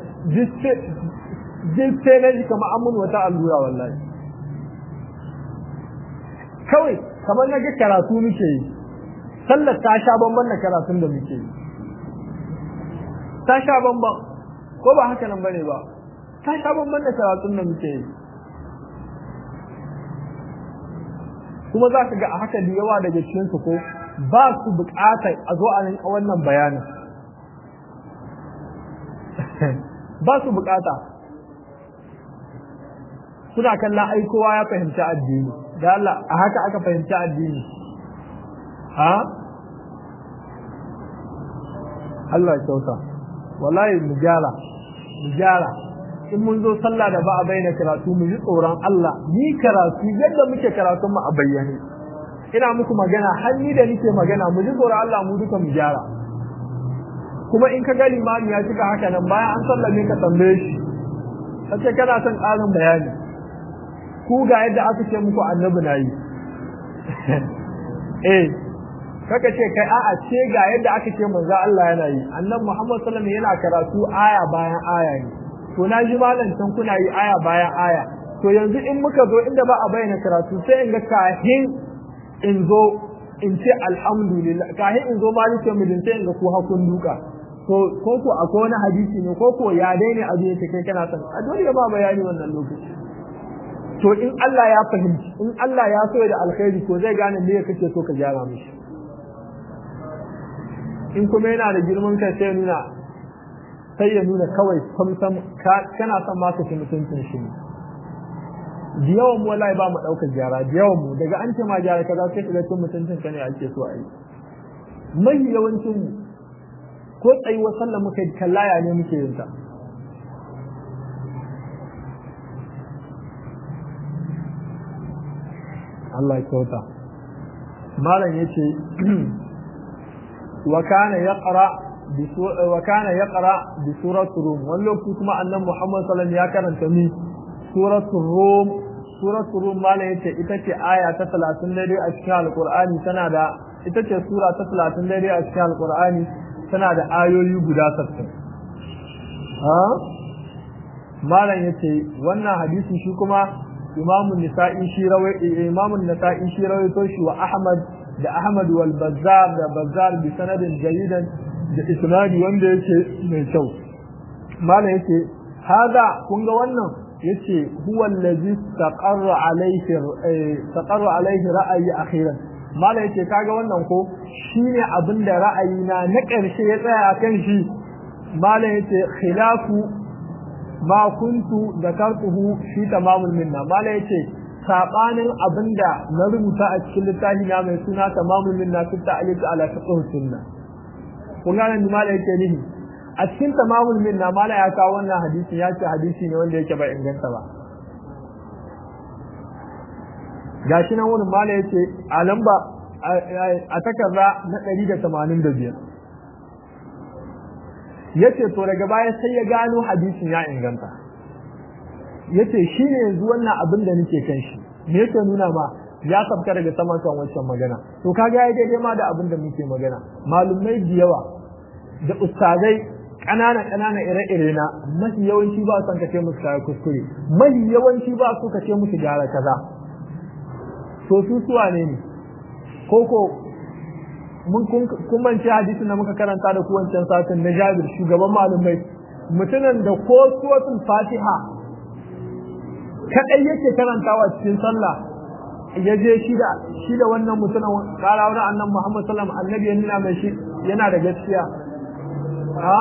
jiste na ji kama amun wata allura wallahi kawai kamar na ga karatu muke yi sallar ta sha bamban da karatun da muke yi ta sha bamban ko ba haka nan bane ba ta sha bamban da karatun da muke yi kuma za ka ga a haka da yawa daga cikinsu ko ba su bukatar a zo a wannan bayanin ba su bukata suna kallon ai kowa ya fahimci addini da Allah a haka aka fahimci addini ha Allah ya kyauta wallahi mu gyara mu gyara in mun zo sallah da ba a bayyana karatu mu ji tsoron Allah ni karatu yadda muke karatun mu a bayyane ina muku magana har ni da nike magana mu ji tsoron Allah mu duka mu gyara kuma in ka ga limami ya cika haka nan bayan an sallame ka tambaye shi kace kana son ƙarin bayani ku ga yadda aka ce muku annabi na yi eh kaka ce kai a'a ce ga yadda aka ce manzo Allah yana yi annabi Muhammad sallallahu alaihi yana karatu aya bayan aya ne to na ji malam can kuna yi aya bayan aya to yanzu in muka zo inda ba a bayyana karatu sai in ga kahin in zo in ce alhamdulillah kahin in zo malikin mijin sai in ga ku hakun duka to ko ko akwai wani hadisi ne ko ko ya daina abu yake kai kana son a dole ya ba bayani wannan lokaci to in Allah ya fahimci in Allah ya so da alkhairi to zai gane me kake so ka gyara mishi in kuma yana da girman kai sai nuna sai ya nuna kawai samsam kana son ma ka ci mutuncin shi ne da yawan mu wallahi ba mu ɗaukar gyara da yawan mu daga an ce ma gyara kaza sai ka ga cin mutuncin ka ne ake so a yi mai yawancin mu ko tsayuwar sallah muka yi kallaya ne muke yin ta Allah ya kyauta malam yace wa kana yaqra bi wa kana yaqra bi surati rum wallo kuma annabi Muhammad sallallahu alaihi wasallam ya karanta mi suratul rum suratul rum malam yace ita ce aya ta 30 daidai a cikin alqur'ani tana da ita ce sura ta 30 daidai a cikin alqur'ani tana da ayoyi guda 60 ha malam yace wannan hadisi shi kuma imamu nisa'i shi rawai imamu nisa'i shi rawaito shi wa ahmad da ahmad wal bazzar da bazzar bi sanadin jayyidan da isnadi wanda yake mai kyau malam yace hada kun ga wannan yace huwa allazi taqarra alayhi taqarra alayhi ra'ayi akhiran malam yace kaga wannan ko shine abinda ra'ayina na ƙarshe ya tsaya akan shi malam yace khilafu ma kuntu zakartuhu fi tamamul minna mala yace sabanin abinda na rubuta a cikin littafi na mai suna tamamul minna fi ta'liq ala fiqh sunna kun ga nan mala yake nihi a cikin tamamul minna mala ya kawo wannan hadisi ya ce hadisi ne wanda yake bai inganta ba gashi nan wurin mala yace a lamba a takarda na 185 yace to daga baya sai ya gano hadisin ya inganta yace shi ne yanzu wannan abin da nake kan shi me yake nuna ma ya sabka daga saman kan wancan magana to kaga ya daidai ma da abin da muke magana malumai da yawa da ustazai ƙanana ƙanana ire-ire na mafi yawanci ba son kace musu kaya kuskure mafi yawanci ba su kace musu gyara kaza to su suwa ne ne koko mun kun mance hadisin da muka karanta da kuwancan satin na Jabir shugaban malumai mutumin da ko suratul Fatiha kadai yake karantawa cikin sallah ya je shi da shi da wannan mutumin kara wani annan Muhammad sallallahu alaihi annabi yana mai shi yana da gaskiya ha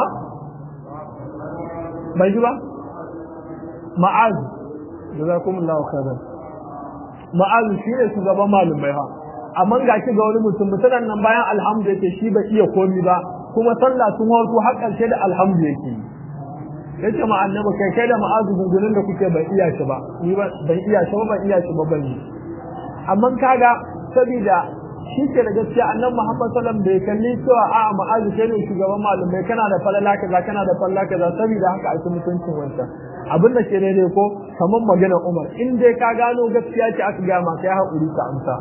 bai ji ba ma'az jazakumullahu khairan ma'az shi ne shugaban malumai ha amma ga shi ga wani mutum mutumin nan bayan alhamdu yake shi bai iya komi ba kuma sallah sun warko har karshe da alhamdu yake yace ma annabi kai kai da ma'azu gungunin da kuke ban iya shi ba ni ban iya shi ba ban iya shi ba ban yi amma kaga saboda shi ke da gaskiya annabi Muhammad sallallahu alaihi wasallam bai kalli cewa a ma'azu kai ne shugaban malumai kana da falala kaza kana da falala kaza saboda haka ake mutuncin wancan abin da ke daidai ko kamar maganar Umar in dai ka gano gaskiya ce aka ga ma kai haƙuri ka amsa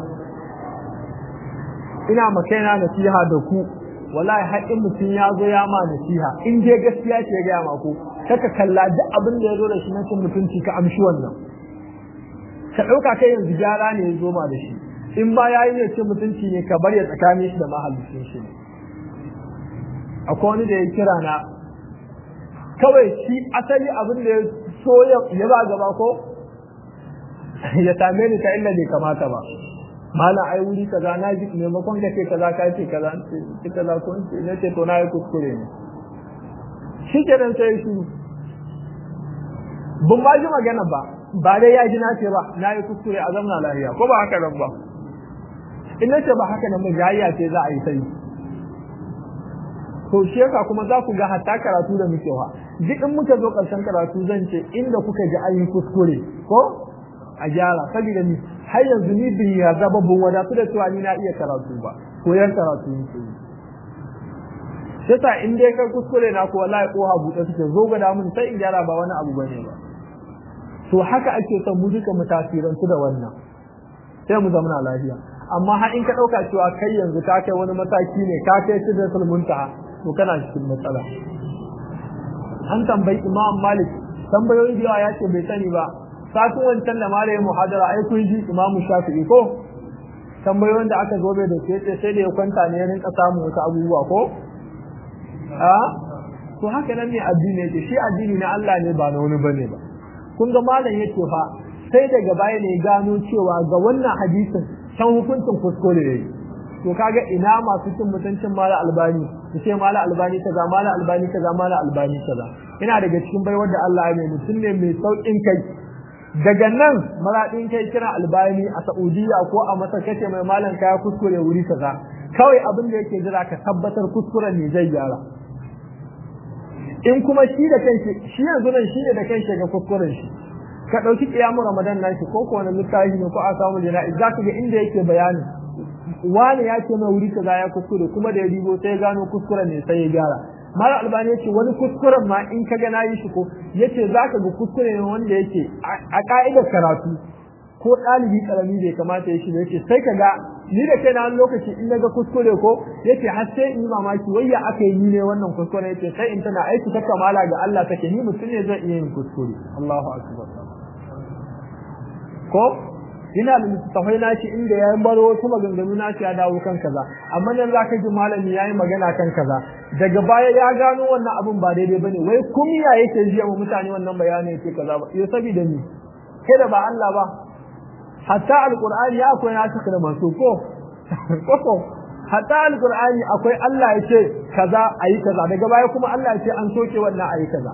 ina makaina nasiha da ku wallahi haƙin mutum ya zo ya ma nasiha in dai gaskiya ce ga ma ku kaka kalla duk abin da ya zo da shi na cin mutunci ka amshi wannan ka ɗauka kai yanzu gyara ne ya zo ma da shi in ma yayi ne cin mutunci ne ka bar ya tsakanin shi da mahallicin shi akwai wani da ya kira na kawai shi asali abin da ya so ya ba gaba ko ya same ni ta inda bai kamata ba mala ai wuri kaza na ji maimakon ka ce kaza ka ce kaza ce kaza ko ce ne ce to na yi kuskure ne shi kenan sai shi ban ma ji magana ba ba dai ya ji na ce ba na yi kuskure a zamna lafiya ko ba haka nan ba in na ce ba haka nan ba jayya ce za a yi sai to shi yasa kuma za ku ga hatta karatu da muke wa duk in muka zo karshen karatu zan ce inda kuka ji an yi kuskure ko a gyara saboda ni har yanzu ni bin ya zaba bin wadatu da cewa ni na iya karatu ba koyar karatu ni ke yasa in dai kai kuskure na ko wallahi ko ha buɗe suke zo ga mun sai in gyara ba wani abu bane ba to haka ake son mu duka mu tasirantu da wannan sai mu zama lafiya amma har in ka dauka cewa kai yanzu ka kai wani mataki ne ka kai sidratul muntaha to kana cikin matsala an tambayi imam malik tambayoyi da yawa ya ce bai sani ba satin wancan da malamin muhadara ai kun ji imam shafi'i ko tambayoyin da aka zo bai da sai sai da ya kwanta ne ya rinka samun wasu abubuwa ko a to haka nan ne addini yake shi addini na Allah ne ba na wani bane ba kun ga malam yake fa sai daga baya ne gano cewa ga wannan hadisin san hukuncin kuskure ne to kaga ina masu cin mutuncin mala albani su ce mala albani kaza mala albani kaza mala albani kaza ina daga cikin baiwar da Allah ya mai mutum ne mai saukin kai daga nan maradin kai kira albani a Saudiya ko a Masar kace mai malam kaya kuskure wuri kaza kawai abin da yake jira ka tabbatar kuskuren ne zai gyara in kuma shi da kanshi shi yanzu nan shi ne da kanshi ga kuskuren shi ka dauki kiyamu ramadan nan shi ko ko wani littafi ne ko a samu jana'i zaka ga inda yake bayani wani ya ce mai wuri kaza ya kuskure kuma da ya dibo sai ya gano kuskuren ne sai ya gyara mara albani yace wani kuskuren ma in ka ga nayi shi ko yace zaka ga kuskure ne wanda yake a ka'idar karatu ko ɗalibi karami bai kamata ya shi da yace sai ka ga ni da kai na wani lokaci in na ga kuskure ko yace har sai in yi mamaki wai ya aka yi ni ne wannan kuskure yace sai in tana aiki ta kamala ga Allah take ni mutum ne zan iya yin kuskure Allahu akbar ko ina da littattafai na shi inda ya baro wasu maganganu na shi ya dawo kan kaza amma nan za ka ji malami ya yi magana kan kaza daga baya ya gano wannan abin ba daidai bane wai kumiya yake ji wa mutane wannan bayani yake kaza ba yau saboda ni kai da ba Allah ba hatta alqur'ani ya akwai nasu da masu ko ko hatta alqur'ani akwai Allah ya ce kaza ayi kaza daga baya kuma Allah ya ce an soke wannan ayi kaza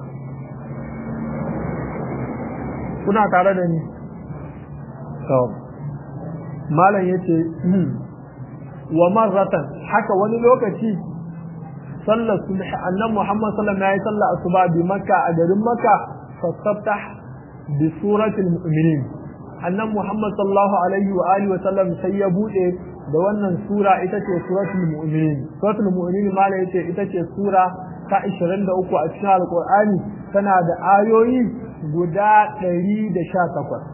kuna tare da ni malam yace wa marratan haka wani lokaci sallar subh annabi Muhammad sallallahu alaihi wasallam ya sallar asuba bi makka a garin makka fastaftah bi suratul mu'minin annabi Muhammad sallallahu alaihi wa alihi wasallam sai ya bude da wannan sura ita ce suratul mu'minin suratul mu'minin malam yace ita ce sura ta 23 a cikin alqur'ani tana da ayoyi guda 118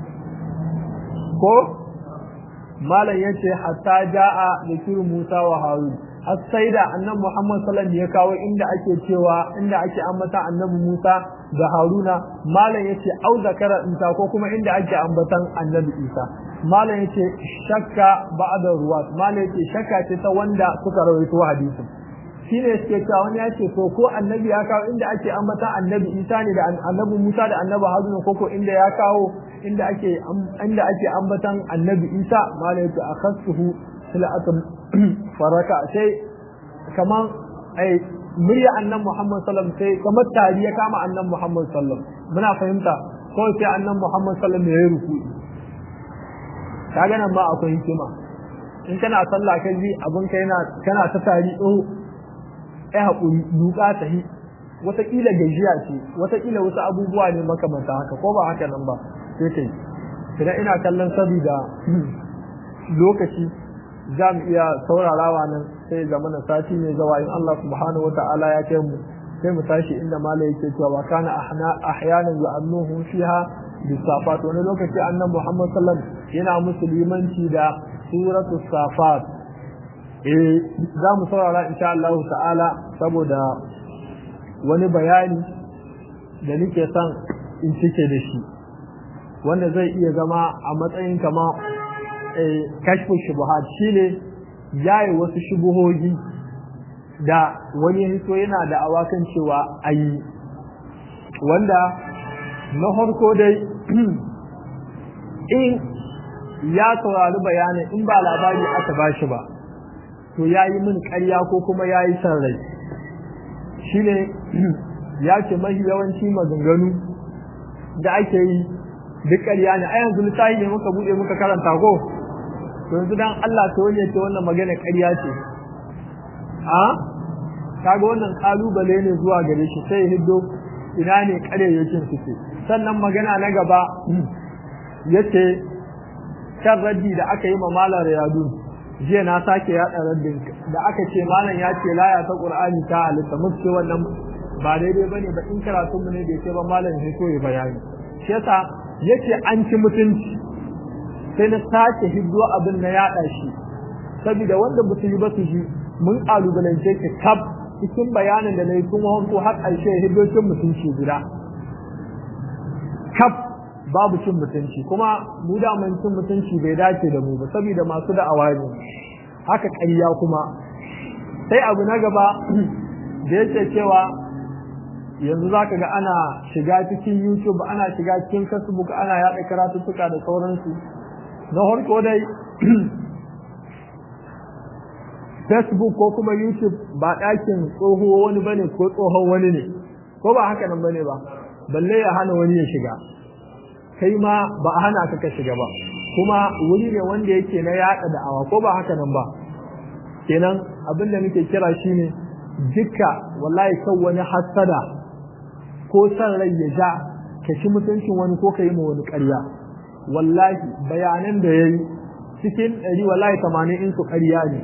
ko malam yace hatta jaa zikiru Musa wa Harun har sai da annabi Muhammad sallallahu alaihi wasallam ya kawo inda ake cewa inda ake ambata annabi Musa da Haruna malam yace au zakara inta ko kuma inda ake ambatan annabi Isa malam yace shakka ba'da ruwat malam yace shakka ce ta wanda suka rawaito hadisin shine suke cewa wani ya ce to ko annabi ya kawo inda ake ambata annabi Isa ne da annabi Musa da annabi Haruna ko ko inda ya kawo inda ake inda ake ambatan annabi Isa malai ta akhasuhu silatan faraka sai kaman ai murya annabi Muhammad sallallahu alaihi wasallam sai kamar tari ya kama annabi Muhammad sallallahu alaihi wasallam muna fahimta ko sai annabi Muhammad sallallahu alaihi wasallam ya ruku kaga nan ma akwai hikima in kana sallah kai ji abun kai yana kana ta tari oh ai hakuri duka ta hi wataƙila gajiya ce wataƙila wasu abubuwa ne makamanta haka ko ba haka nan ba sai kai idan ina kallon sabida lokaci za mu iya saurarawa nan sai zama na sati ne zawa in Allah subhanahu wata'ala ya kai mu sai mu tashi inda mala yake cewa wa kana ahyanan yu'annuhum fiha bisafat wani lokaci annan Muhammad sallallahu alaihi wasallam yana musulmanci da suratu safat eh za mu saurara insha Allah ta'ala saboda wani bayani da nake son in cike da shi wanda zai iya zama a matsayin kama kashfin shubuhat shine yayi wasu shubuhogi da wani hito yana da awakan cewa ayi wanda na harko dai in ya saurari bayanin in ba labari aka bashi ba to ya yi min ƙarya ko kuma ya yi san rai shine ya ce mahi yawanci maganganu da ake yi duk ƙarya ne a yanzu littafi ne muka buɗe muka karanta ko to yanzu dan Allah ta wani ce wannan magana ƙarya ce a kaga wannan kalubale ne zuwa gare shi sai hiddo ina ne ƙaryayyacin suke sannan magana na gaba yace kan raddi da aka yi ma malar yadu jiya na sake yaɗa raddin da aka ce malam ya ce laya ta qur'ani ta halitta musu ce wannan ba daidai bane ba in karatunmu ne bai ce ba malam ya so ya bayani shi yasa yace an ci mutunci sai na sake hiddo abin na yaɗa shi saboda wanda ba su yi ba su ji mun kalubalance ki kaf cikin bayanin da na yi tun wanko har ƙarshe hiddocin mutunci guda kaf babu cin mutunci kuma mu da mun cin mutunci bai dace da mu ba saboda masu da'awa ne haka ƙarya kuma sai abu na gaba da yake cewa yanzu za ka ga ana shiga cikin youtube ana shiga cikin facebook ana yaɗa karatuttuka da sauransu na harko dai facebook ko kuma youtube ba ɗakin tsoho wani bane ko tsohon wani ne ko ba haka nan bane ba balle ya hana wani ya shiga kai ma ba a hana ka ka shiga ba kuma wuri ne wanda yake na yaɗa da'awa ko ba haka nan ba kenan abin da muke kira shine dukka wallahi kan wani hassada ko san rai ya ja ka ci mutuncin wani ko ka yi ma wani ƙarya wallahi bayanan da ya yi cikin ɗari wallahi tamanin in su ƙarya ne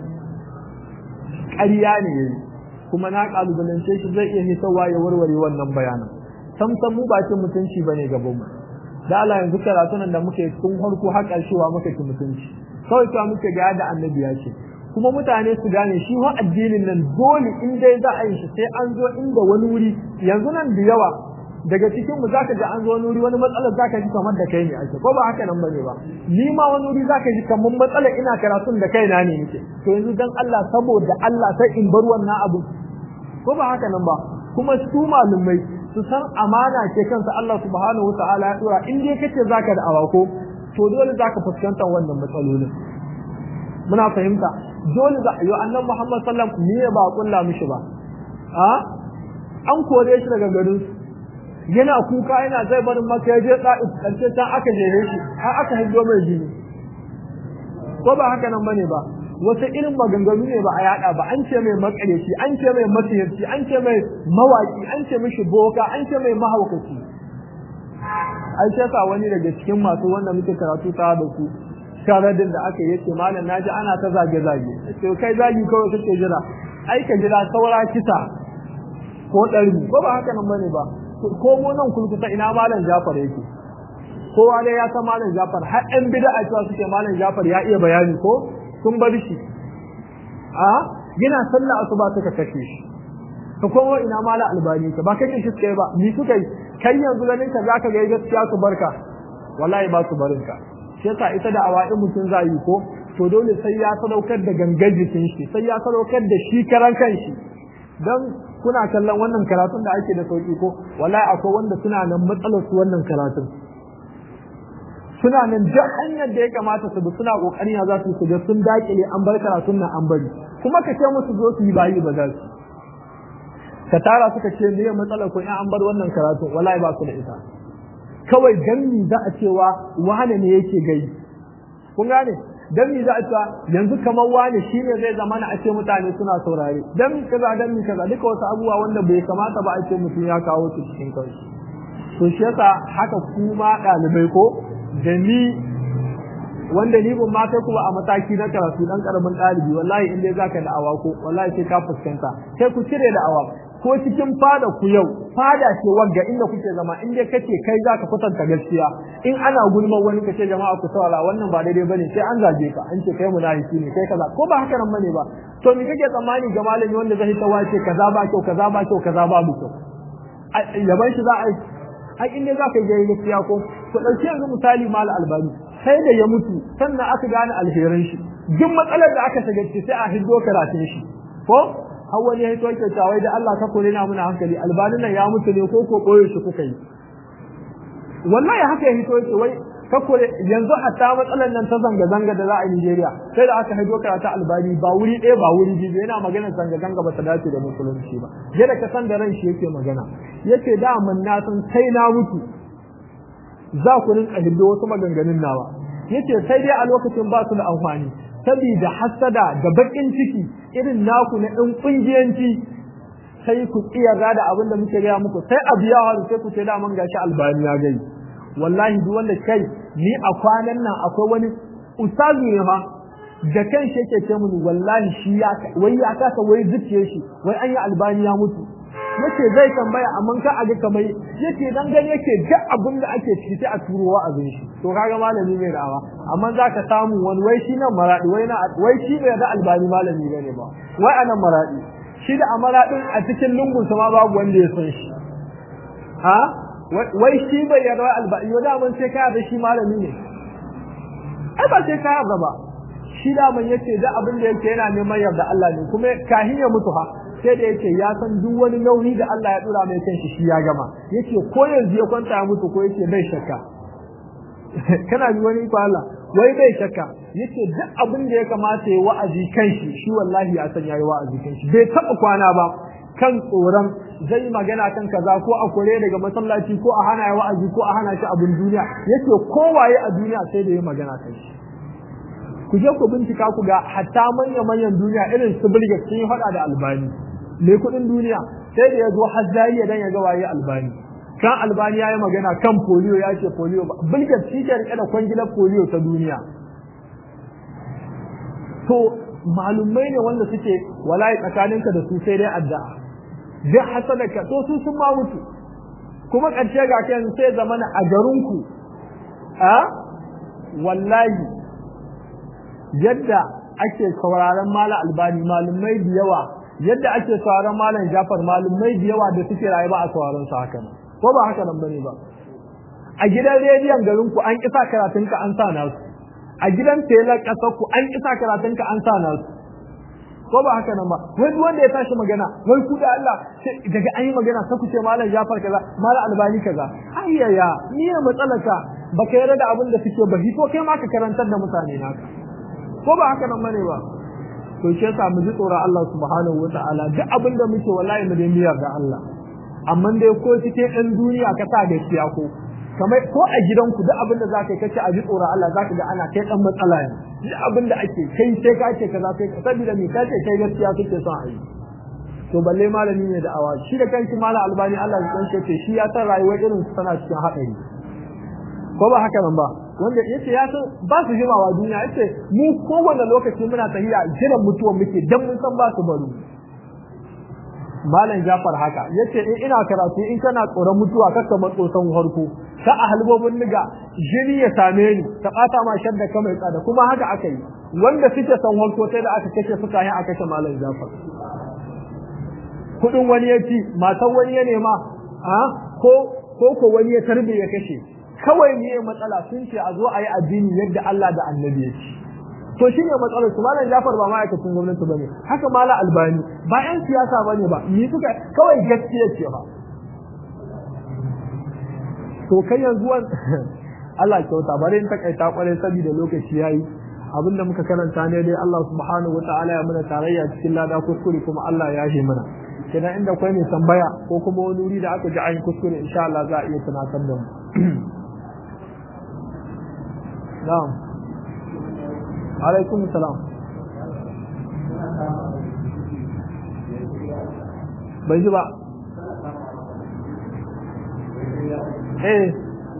ƙarya ne ya yi kuma na ƙalubalance shi zai iya hisawa ya warware wannan bayanan sam sam mu ba cin mutunci bane gaban mu da Allah yanzu karatu nan da muke tun harko har ƙarshewa muka ci mutunci kawai ta muke ga da annabi ya ce kuma mutane su gane shi wa addinin nan dole in dai za a yi shi sai an zo inda wani wuri yanzu nan da yawa daga cikin mu zaka ji an zo wani wuri wani matsalar zaka ji kamar da kai ne ake ko ba haka nan bane ba ni ma wani wuri zaka ji kamar matsalar ina karatun da kaina ne nake to yanzu dan Allah saboda Allah sai in bar wannan abu ko ba haka nan ba kuma su malumai su san amana ce kansa Allah subhanahu wataala ya dora in dai kace zaka da awako to dole zaka fuskanta wannan matsalolin muna fahimta dole za yo annan Muhammad sallam ni ba kulla mishi ba a an kore shi daga garin yana kuka yana zai barin maka ya je da'if karshe ta aka jere shi har aka hiddo mai jini ko ba haka nan bane ba wasu irin maganganu ne ba a yada ba an ce mai makareci an ce mai masiyarci an ce mai mawaki an ce mishi boka an ce mai mahaukaci ai sai sa wani daga cikin masu wanda muke karatu ta da ku sharadin da aka yace malam naji ana ta zage zage to kai zagi kawai kake jira ai ka jira saura kisa ko ɗari ko ba haka nan bane ba ko mu nan kulkuta ina malam Jafar yake kowa dai ya san malam Jafar har ɗan bid'a cewa suke malam Jafar ya iya bayani ko sun bar shi a yana sallah asuba suka kashe shi ka komo ina malam Albani ka ba kashe shi suka yi ba ni suka yi kai yanzu ganin ka zaka ga gaskiya su barka wallahi ba su barin ka shi yasa ita da awa'in mutum za yi ko to dole sai ya sadaukar da gangan jikin shi sai ya sadaukar da shi karan kanshi dan kuna kallon wannan karatun da ake da sauki ko wallahi akwai wanda suna nan matsalar su wannan karatun suna nan duk hanyar da ya kamata su bi suna kokarin ya za su su ga sun dakile an bar karatun nan an bari kuma ka ce musu zo su yi bayi ba za su ka tara suka ce me matsalar ko in an bar wannan karatun wallahi ba su da ita kawai dan mi za a cewa wane ne yake gai kun gane dan mi za a cewa yanzu kamar wane shine zai zama na a ce mutane suna saurare dan mi kaza dan mi kaza duka wasu abubuwa wanda bai kamata ba a ce mutum ya kawo su cikin kansu to shi yasa haka kuma ɗalibai ko da ni wanda ni ban ma kai kuma a mataki na karatu dan karamin ɗalibi wallahi in dai zaka da awa ko wallahi sai ka fuskanta sai ku cire da awa ko cikin fada ku yau fada ce wagga inda kuke zama in dai kace kai zaka kwatanta gaskiya in ana gulman wani kace jama'a ku saurara wannan ba daidai bane sai an zage ka an ce kai munafiki ne kai kaza ko ba haka nan bane ba to me kake tsammani ga malami wanda zai ta wace kaza ba kyau kaza ba kyau kaza ba kyau yaban shi za a ai in dai zaka yi gaskiya ko ku dauki yanzu misali mal albani sai da ya mutu sannan aka gane alherin shi duk matsalar da aka shiga sai a hiddo karatun shi ko har wani ya hito yake cewa da Allah ka kore na muna hankali albanin nan ya mutu ne ko ko koyo shi kuka yi wallahi haka ya hito yake wai ka kore yanzu hatta matsalar nan ta zanga zanga da za a Nigeria sai da aka haido karatu albani ba wuri ɗaya ba wuri biyu yana magana zanga zanga ba ta dace da musulunci ba yadda ka san da ran shi yake magana yace da mun na san sai na mutu za ku rinka hiddo wasu maganganun nawa yace sai dai a lokacin ba su da amfani saboda hasada da bakin ciki irin naku na ɗan ƙungiyanci sai ku tsiyarra da abin da muke gaya muku sai abu ya haru sai ku ce daman gashi albani ya gai wallahi duk wanda kai ni a kwanan nan akwai wani ustazu ne fa da kan shi yake ce mun wallahi shi ya wai ya kasa wai zuciyar shi wai an yi albani ya mutu yace zai tambaya amma ka aga kamar yace dan gani yake duk abin da ake ciki sai a turo wa'azin shi to kaga malami mai da'awa amma zaka samu wani wai shi nan maradi wai na wai shi bai da albani malami bane ba wai anan maradi shi da amaradin a cikin lungun sa ma babu wanda ya san shi ha wai shi bai yarda albani yau da mun sai ka da shi malami ne ai ba sai ka yarda ba shi da man yace da abin da yake yana neman yarda Allah ne kuma kahin ya mutu ha sai da yake ya san duk wani nauyi da Allah ya dura mai kanshi shi ya gama yace ko yanzu ya kwanta ya mutu ko yace bai shakka kana ji wani ko Allah wai bai shakka yace duk abin da ya kamata ya wa'azi kanshi shi wallahi ya san yayi wa'azi kanshi bai taba kwana ba kan tsoron zai magana kan kaza ko a kore daga masallaci ko a hana ya wa'azi ko a hana shi abin duniya yace kowaye a duniya sai da ya magana kanshi ku je ku bincika ku ga hatta manya manyan duniya irin su bilga sun yi faɗa da albani me kuɗin duniya sai da ya zo har zariya dan ya ga waye albani kan albani ya yi magana kan polio ya ce polio ba bilga shi ke rike da kwangilar polio ta duniya to malumai ne wanda suke walayi tsakaninka da su sai dai addu'a duk hasadaka to su sun ma mutu kuma ƙarshe ga kai sai zamana a garinku a wallahi yadda ake sauraron malam albani malumai da yawa yadda ake sauraron malam jafar malumai da yawa da suke rayu ba a sauraron su haka nan ko ba haka nan bane ba a gidan rediyon garin ku an kisa karatun ka an sa nasu a gidan telar kasar ku an kisa karatun ka an sa nasu ko ba haka nan ba wai duk wanda ya tashi magana wai ku da Allah daga an yi magana sai ku ce malam jafar kaza malam albani kaza ayyaya ni ne matsalaka baka yarda da abin da suke ba to kai ma ka karantar da mutane naka ko ba haka nan bane ba to shi yasa mu ji tsoron Allah subhanahu wataala duk abin da muke wallahi mu dai miyar da Allah amma dai ko cikin ɗan duniya ka sa gaskiya ko kamar ko a gidanku duk abin da zaka yi kace a ji tsoron Allah zaka ga ana kai dan matsala ne duk abin da ake kai sai ka ce kaza sai ka saboda me ka ce kai gaskiya kake son a yi to balle malami ne da awa shi da kanshi malam albani Allah ya kanshe ce shi ya san rayuwar irin su tana cikin haɗari ko ba haka nan ba wanda yace ya san ba su jimawa duniya yace mu kowane lokaci muna tahiya jiran mutuwa muke dan mun san ba su baro malam Jafar haka yace in ina karatu in kana tsoron mutuwa kaka matso san harko ka a halbobin niga jini ya same ni ta bata ma shadda ka mai tsada kuma haka aka yi wanda suke san harko sai da aka kashe suka yi aka kashe malam Jafar kudin wani ya ci matan wani ya nema a ko ko ko wani ya tarbe ya kashe kawai ne matsala sun ce a zo a yi addini yadda Allah da annabi ya ci to shine matsalar su malam Jafar ba ma'aikacin gwamnati bane haka mala Albani ba yan siyasa bane ba ni suka kawai gaskiya ce ba to kai yanzu Allah kyauta bare in takaita kwarai saboda lokaci yayi abinda muka karanta ne dai Allah subhanahu wataala ya muna tarayya cikin lada kuskure kuma Allah ya yi mana kenan inda kwai mai tambaya ko kuma wani wuri da aka ji ayin kuskure insha Allah za a iya tunatar da mu na'am alaikum salam bai ji ba eh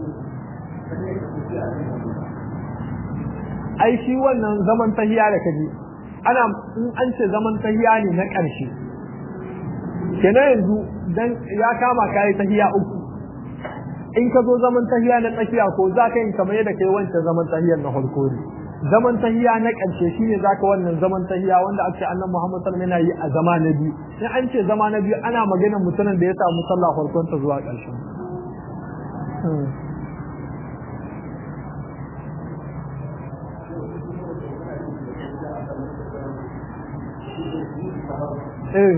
ai shi wannan zaman tahiya da kaji ana in an ce zaman tahiya ne na ƙarshe kenan yanzu dan ya kama kai tahiya uku in ka zo zaman tahiya na tsakiya ko za ka yi kamar yadda kai wancan zaman tahiyar na farko ne zaman tahiya na ƙarshe shine zaka wannan zaman tahiya wanda ake annabi Muhammad sallallahu alaihi wasallam yana yi a zama na biyu in an ce zama na biyu ana maganar mutumin da ya samu sallah farkon ta zuwa ƙarshen eh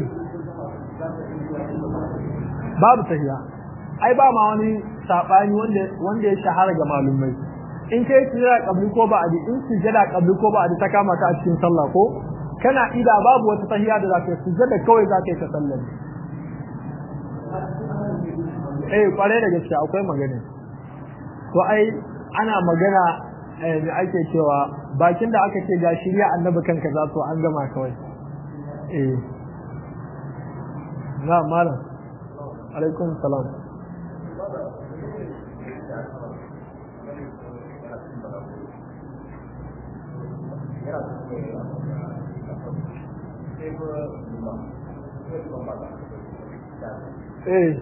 babu tahiya ai ba ma wani sabani wanda wanda ya shahara ga malumai in kai sujada kabli ko ba adi in sujada kabli ko ba adi ta kama ka a cikin sallah ko kana ida babu wata tahiya da zaka yi sujada kawai zaka yi ta sallar eh kware da gaske akwai magana to ai ana magana da ake cewa bakin da aka ce ga shirya annabi kanka za to an gama kawai eh na malam alaikum salam Thank you. eh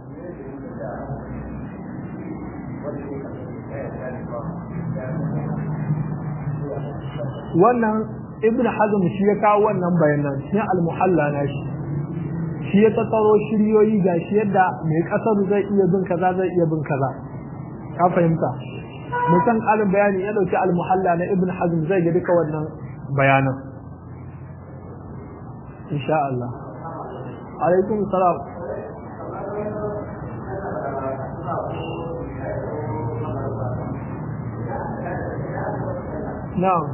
wannan ibn hazm shi ya kawo wannan bayanan shi al-muhalla na shi shi ya tattaro shiryoyi ga shi yadda mai kasar zai iya bin kaza zai iya bin kaza ka fahimta musan ƙarin bayani ya dauki al-muhalla na ibn hazm zai ga duka wannan bayanan insha Allah alaikum salam na'am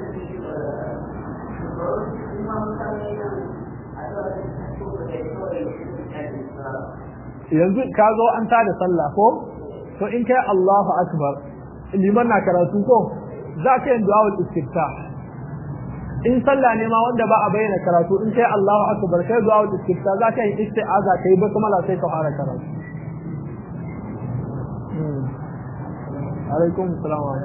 yanzu ka zo an tada sallah ko to in kai Allahu akbar liman na karatu ko za ka yin du'a istiftah in sallah ne ma wanda ba a bayyana karatu in kai Allahu akbar kai du'a istiftah za ka yi isti'aza kai ba kuma la sai ka fara karatu alaikum assalam wa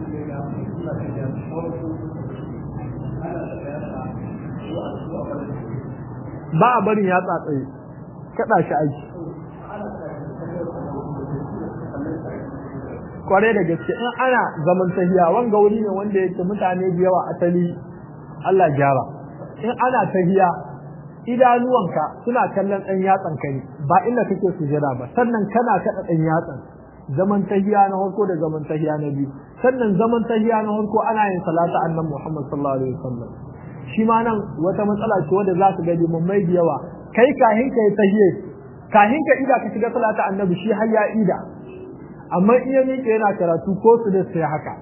ba a barin ya tsatsaye kada shi aiki kware da gaske in ana zaman tahiya wanga wuri ne wanda yake mutane da yawa asali Allah gyara in ana tahiya idanuwanka suna kallon ɗan yatsan kai ba inda kake sujada ba sannan kana kaɗa ɗan yatsan zaman tahiya na farko da zaman tahiya na biyu sannan zaman tahiya na farko ana yin salata annabi Muhammad sallallahu alaihi wasallam shi ma nan wata matsala ce wanda za su ga limammai da yawa kai kahin ka yi tahiye kahin ka ida ka shiga salata annabi shi har ya ida amma iya miƙe yana karatu ko su da sai haka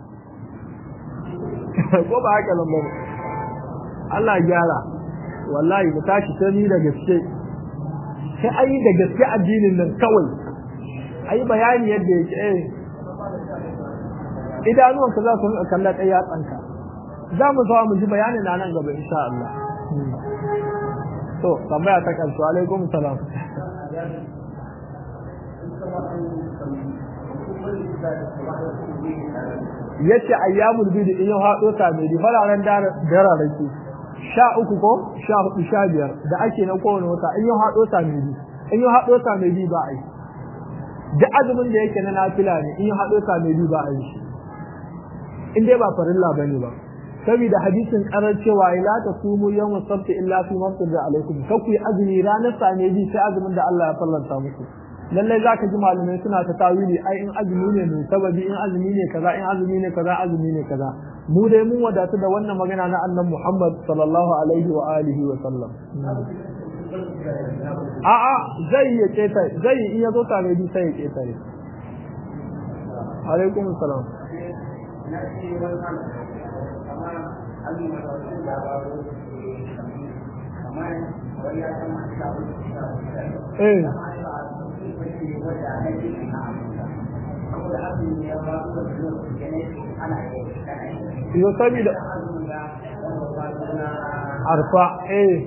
ko ba haka nan ba Allah gyara wallahi mu tashi ta ni da gaske sai ayi da gaske addinin nan kawai ayi bayani yadda yake eh idanuwanka za su rinka kallon ɗaya tsanka za mu zo mu ji bayanin na nan gaba insha Allah to tambaya ta karshe alaikum salam yace ayyamul bid in yau hado ta mai fararen dara rake sha uku ko sha hudu sha biyar da ake na kowane wata in yau hado ta mai bi in yau hado ta mai bi ba a yi duk azumin da yake na nafila ne in yau hado ta mai bi ba a yi in dai ba farilla bane ba saboda hadisin karar cewa la ta sumu yawm sabt illa fi masjid alaikum ka ku azumi ranar same bi sai azumin da Allah ya fallanta muku lalle zaka ji malamai suna ta tawili ai in azumi ne mai sababi in azumi ne kaza in azumi ne kaza azumi ne kaza mu dai mun wadatu da wannan magana na annabi Muhammad sallallahu alaihi wa alihi wa sallam a a zai ya keta zai in yazo tare bi sai ya keta alaikum salam Eh. Yo sabida arfa eh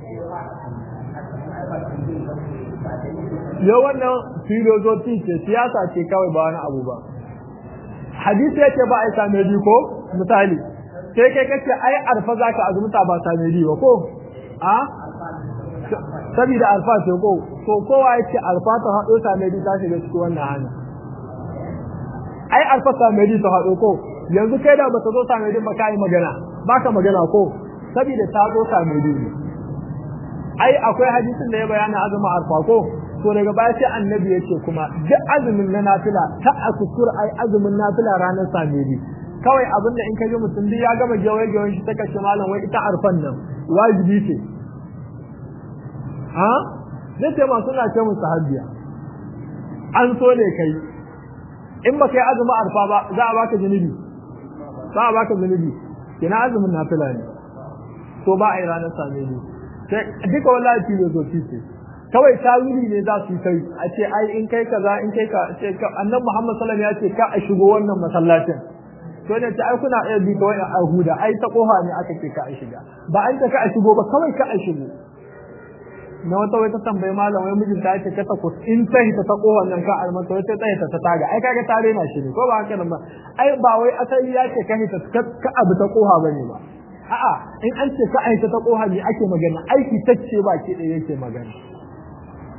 Yo wannan filozofi ce siyasa ce kawai ba wani abu ba. Hadisi yake ba a same ko misali sai kai kace ai arfa zaka azumta ba same ba ko a saboda alfa ce ko to kowa yace alfa ta hado ta mai ta shiga cikin wannan hanya ai alfa ta mai ta hado ko yanzu kai da baka zo ta mai ba kai magana baka magana ko saboda ta zo ta mai ai akwai hadisin da ya bayana azumin alfa ko to daga baya sai annabi yace kuma duk azumin na nafila ta akusur ai azumin nafila ranar samedi kawai abinda in ka ji mutum duk ya gama gewaye gewayen shi ta kashe malam wai ita arfan nan wajibi ce ha zai ce masu na ce musu sahabiya an so ne kai in ba kai azumi arfa ba za a baka zunubi za a baka zunubi kina azumin nafila ne to ba a yi ranar same ni sai duka wallahi filozofi ce kawai tawili ne za su yi kai a ce ai in kai kaza in kai ka ce annabi Muhammad sallallahu alaihi wasallam ya ce ka a shigo wannan masallacin to ne ta ai kuna iya bi ta wani ahuda ai ta kofa ne aka ce ka a shiga ba an ta ka a shigo ba kawai ka a shigo na wata wai ta tambayi malam wai mijin ta ce kata ku in ta hita ta kowan nan ka almanta wai ta tsaye ta taga ai kaga tare na shi ne ko ba haka nan ba ai ba wai asali ya ce ka hita ka abu ta koha bane ba a'a in an ce ka aita ta koha ne ake magana aiki tacce ba ke da yake magana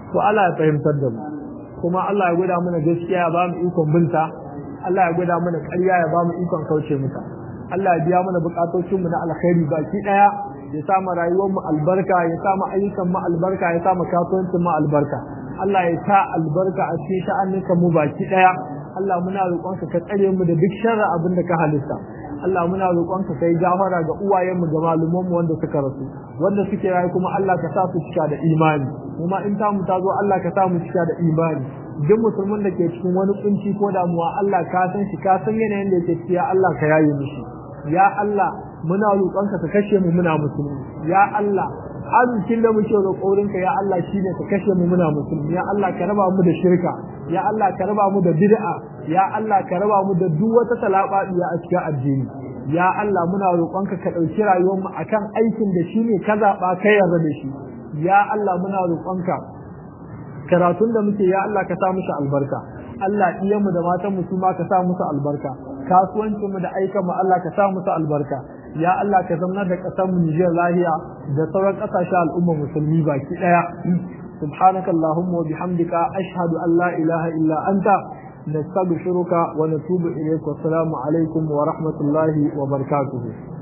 to Allah ya fahimtar da mu kuma Allah ya gwada mana gaskiya ya ba mu ikon binta Allah ya gwada mana ƙarya ya ba mu ikon kauce mata Allah ya biya mana bukatocin mu na alkhairi baki daya ya sa mu rayuwar mu albarka ya sa mu ayyukan mu albarka ya sa mu kasuwancin mu albarka Allah ya sa albarka a cikin sha'aninka mu baki daya Allah muna roƙonka ka tsare mu da duk sharri abin da ka halitta Allah muna roƙonka kai gafara ga uwayenmu da malumanmu wanda suka rasu wanda suke rayu kuma Allah ka sa su cika da imani kuma in ta mu ta zo Allah ka sa mu cika da imani duk musulmin da ke cikin wani kunci ko damuwa Allah ka san shi ka san yanayin da yake ciki ya Allah ka yaye mishi ya Allah muna roƙonka ka kashe mu muna musulmi ya Allah arzikin da muke roƙorinka ya Allah shine ka kashe mu muna musulmi ya Allah ka raba mu da shirka ya Allah ka raba mu da bid'a ya Allah ka raba mu da duk wata talabadiya a cikin addini ya Allah muna roƙonka ka ɗauki rayuwar mu akan aikin da shine ka zaɓa ka yarda da shi ya Allah muna roƙonka karatun da muke ya Allah ka sa musu albarka Allah iyan mu da matan mu su ma ka sa musu albarka kasuwancin mu da aikan mu Allah ka sa musu albarka ya Allah ka zama da ƙasar mu Nijar lahiya da sauran ƙasashen al'umma musulmi baki ɗaya subhanaka allahumma wa bihamdika ashhadu an la ilaha illa anta nastaghfiruka wa natubu ilayk wa assalamu alaikum wa rahmatullahi wa barakatuh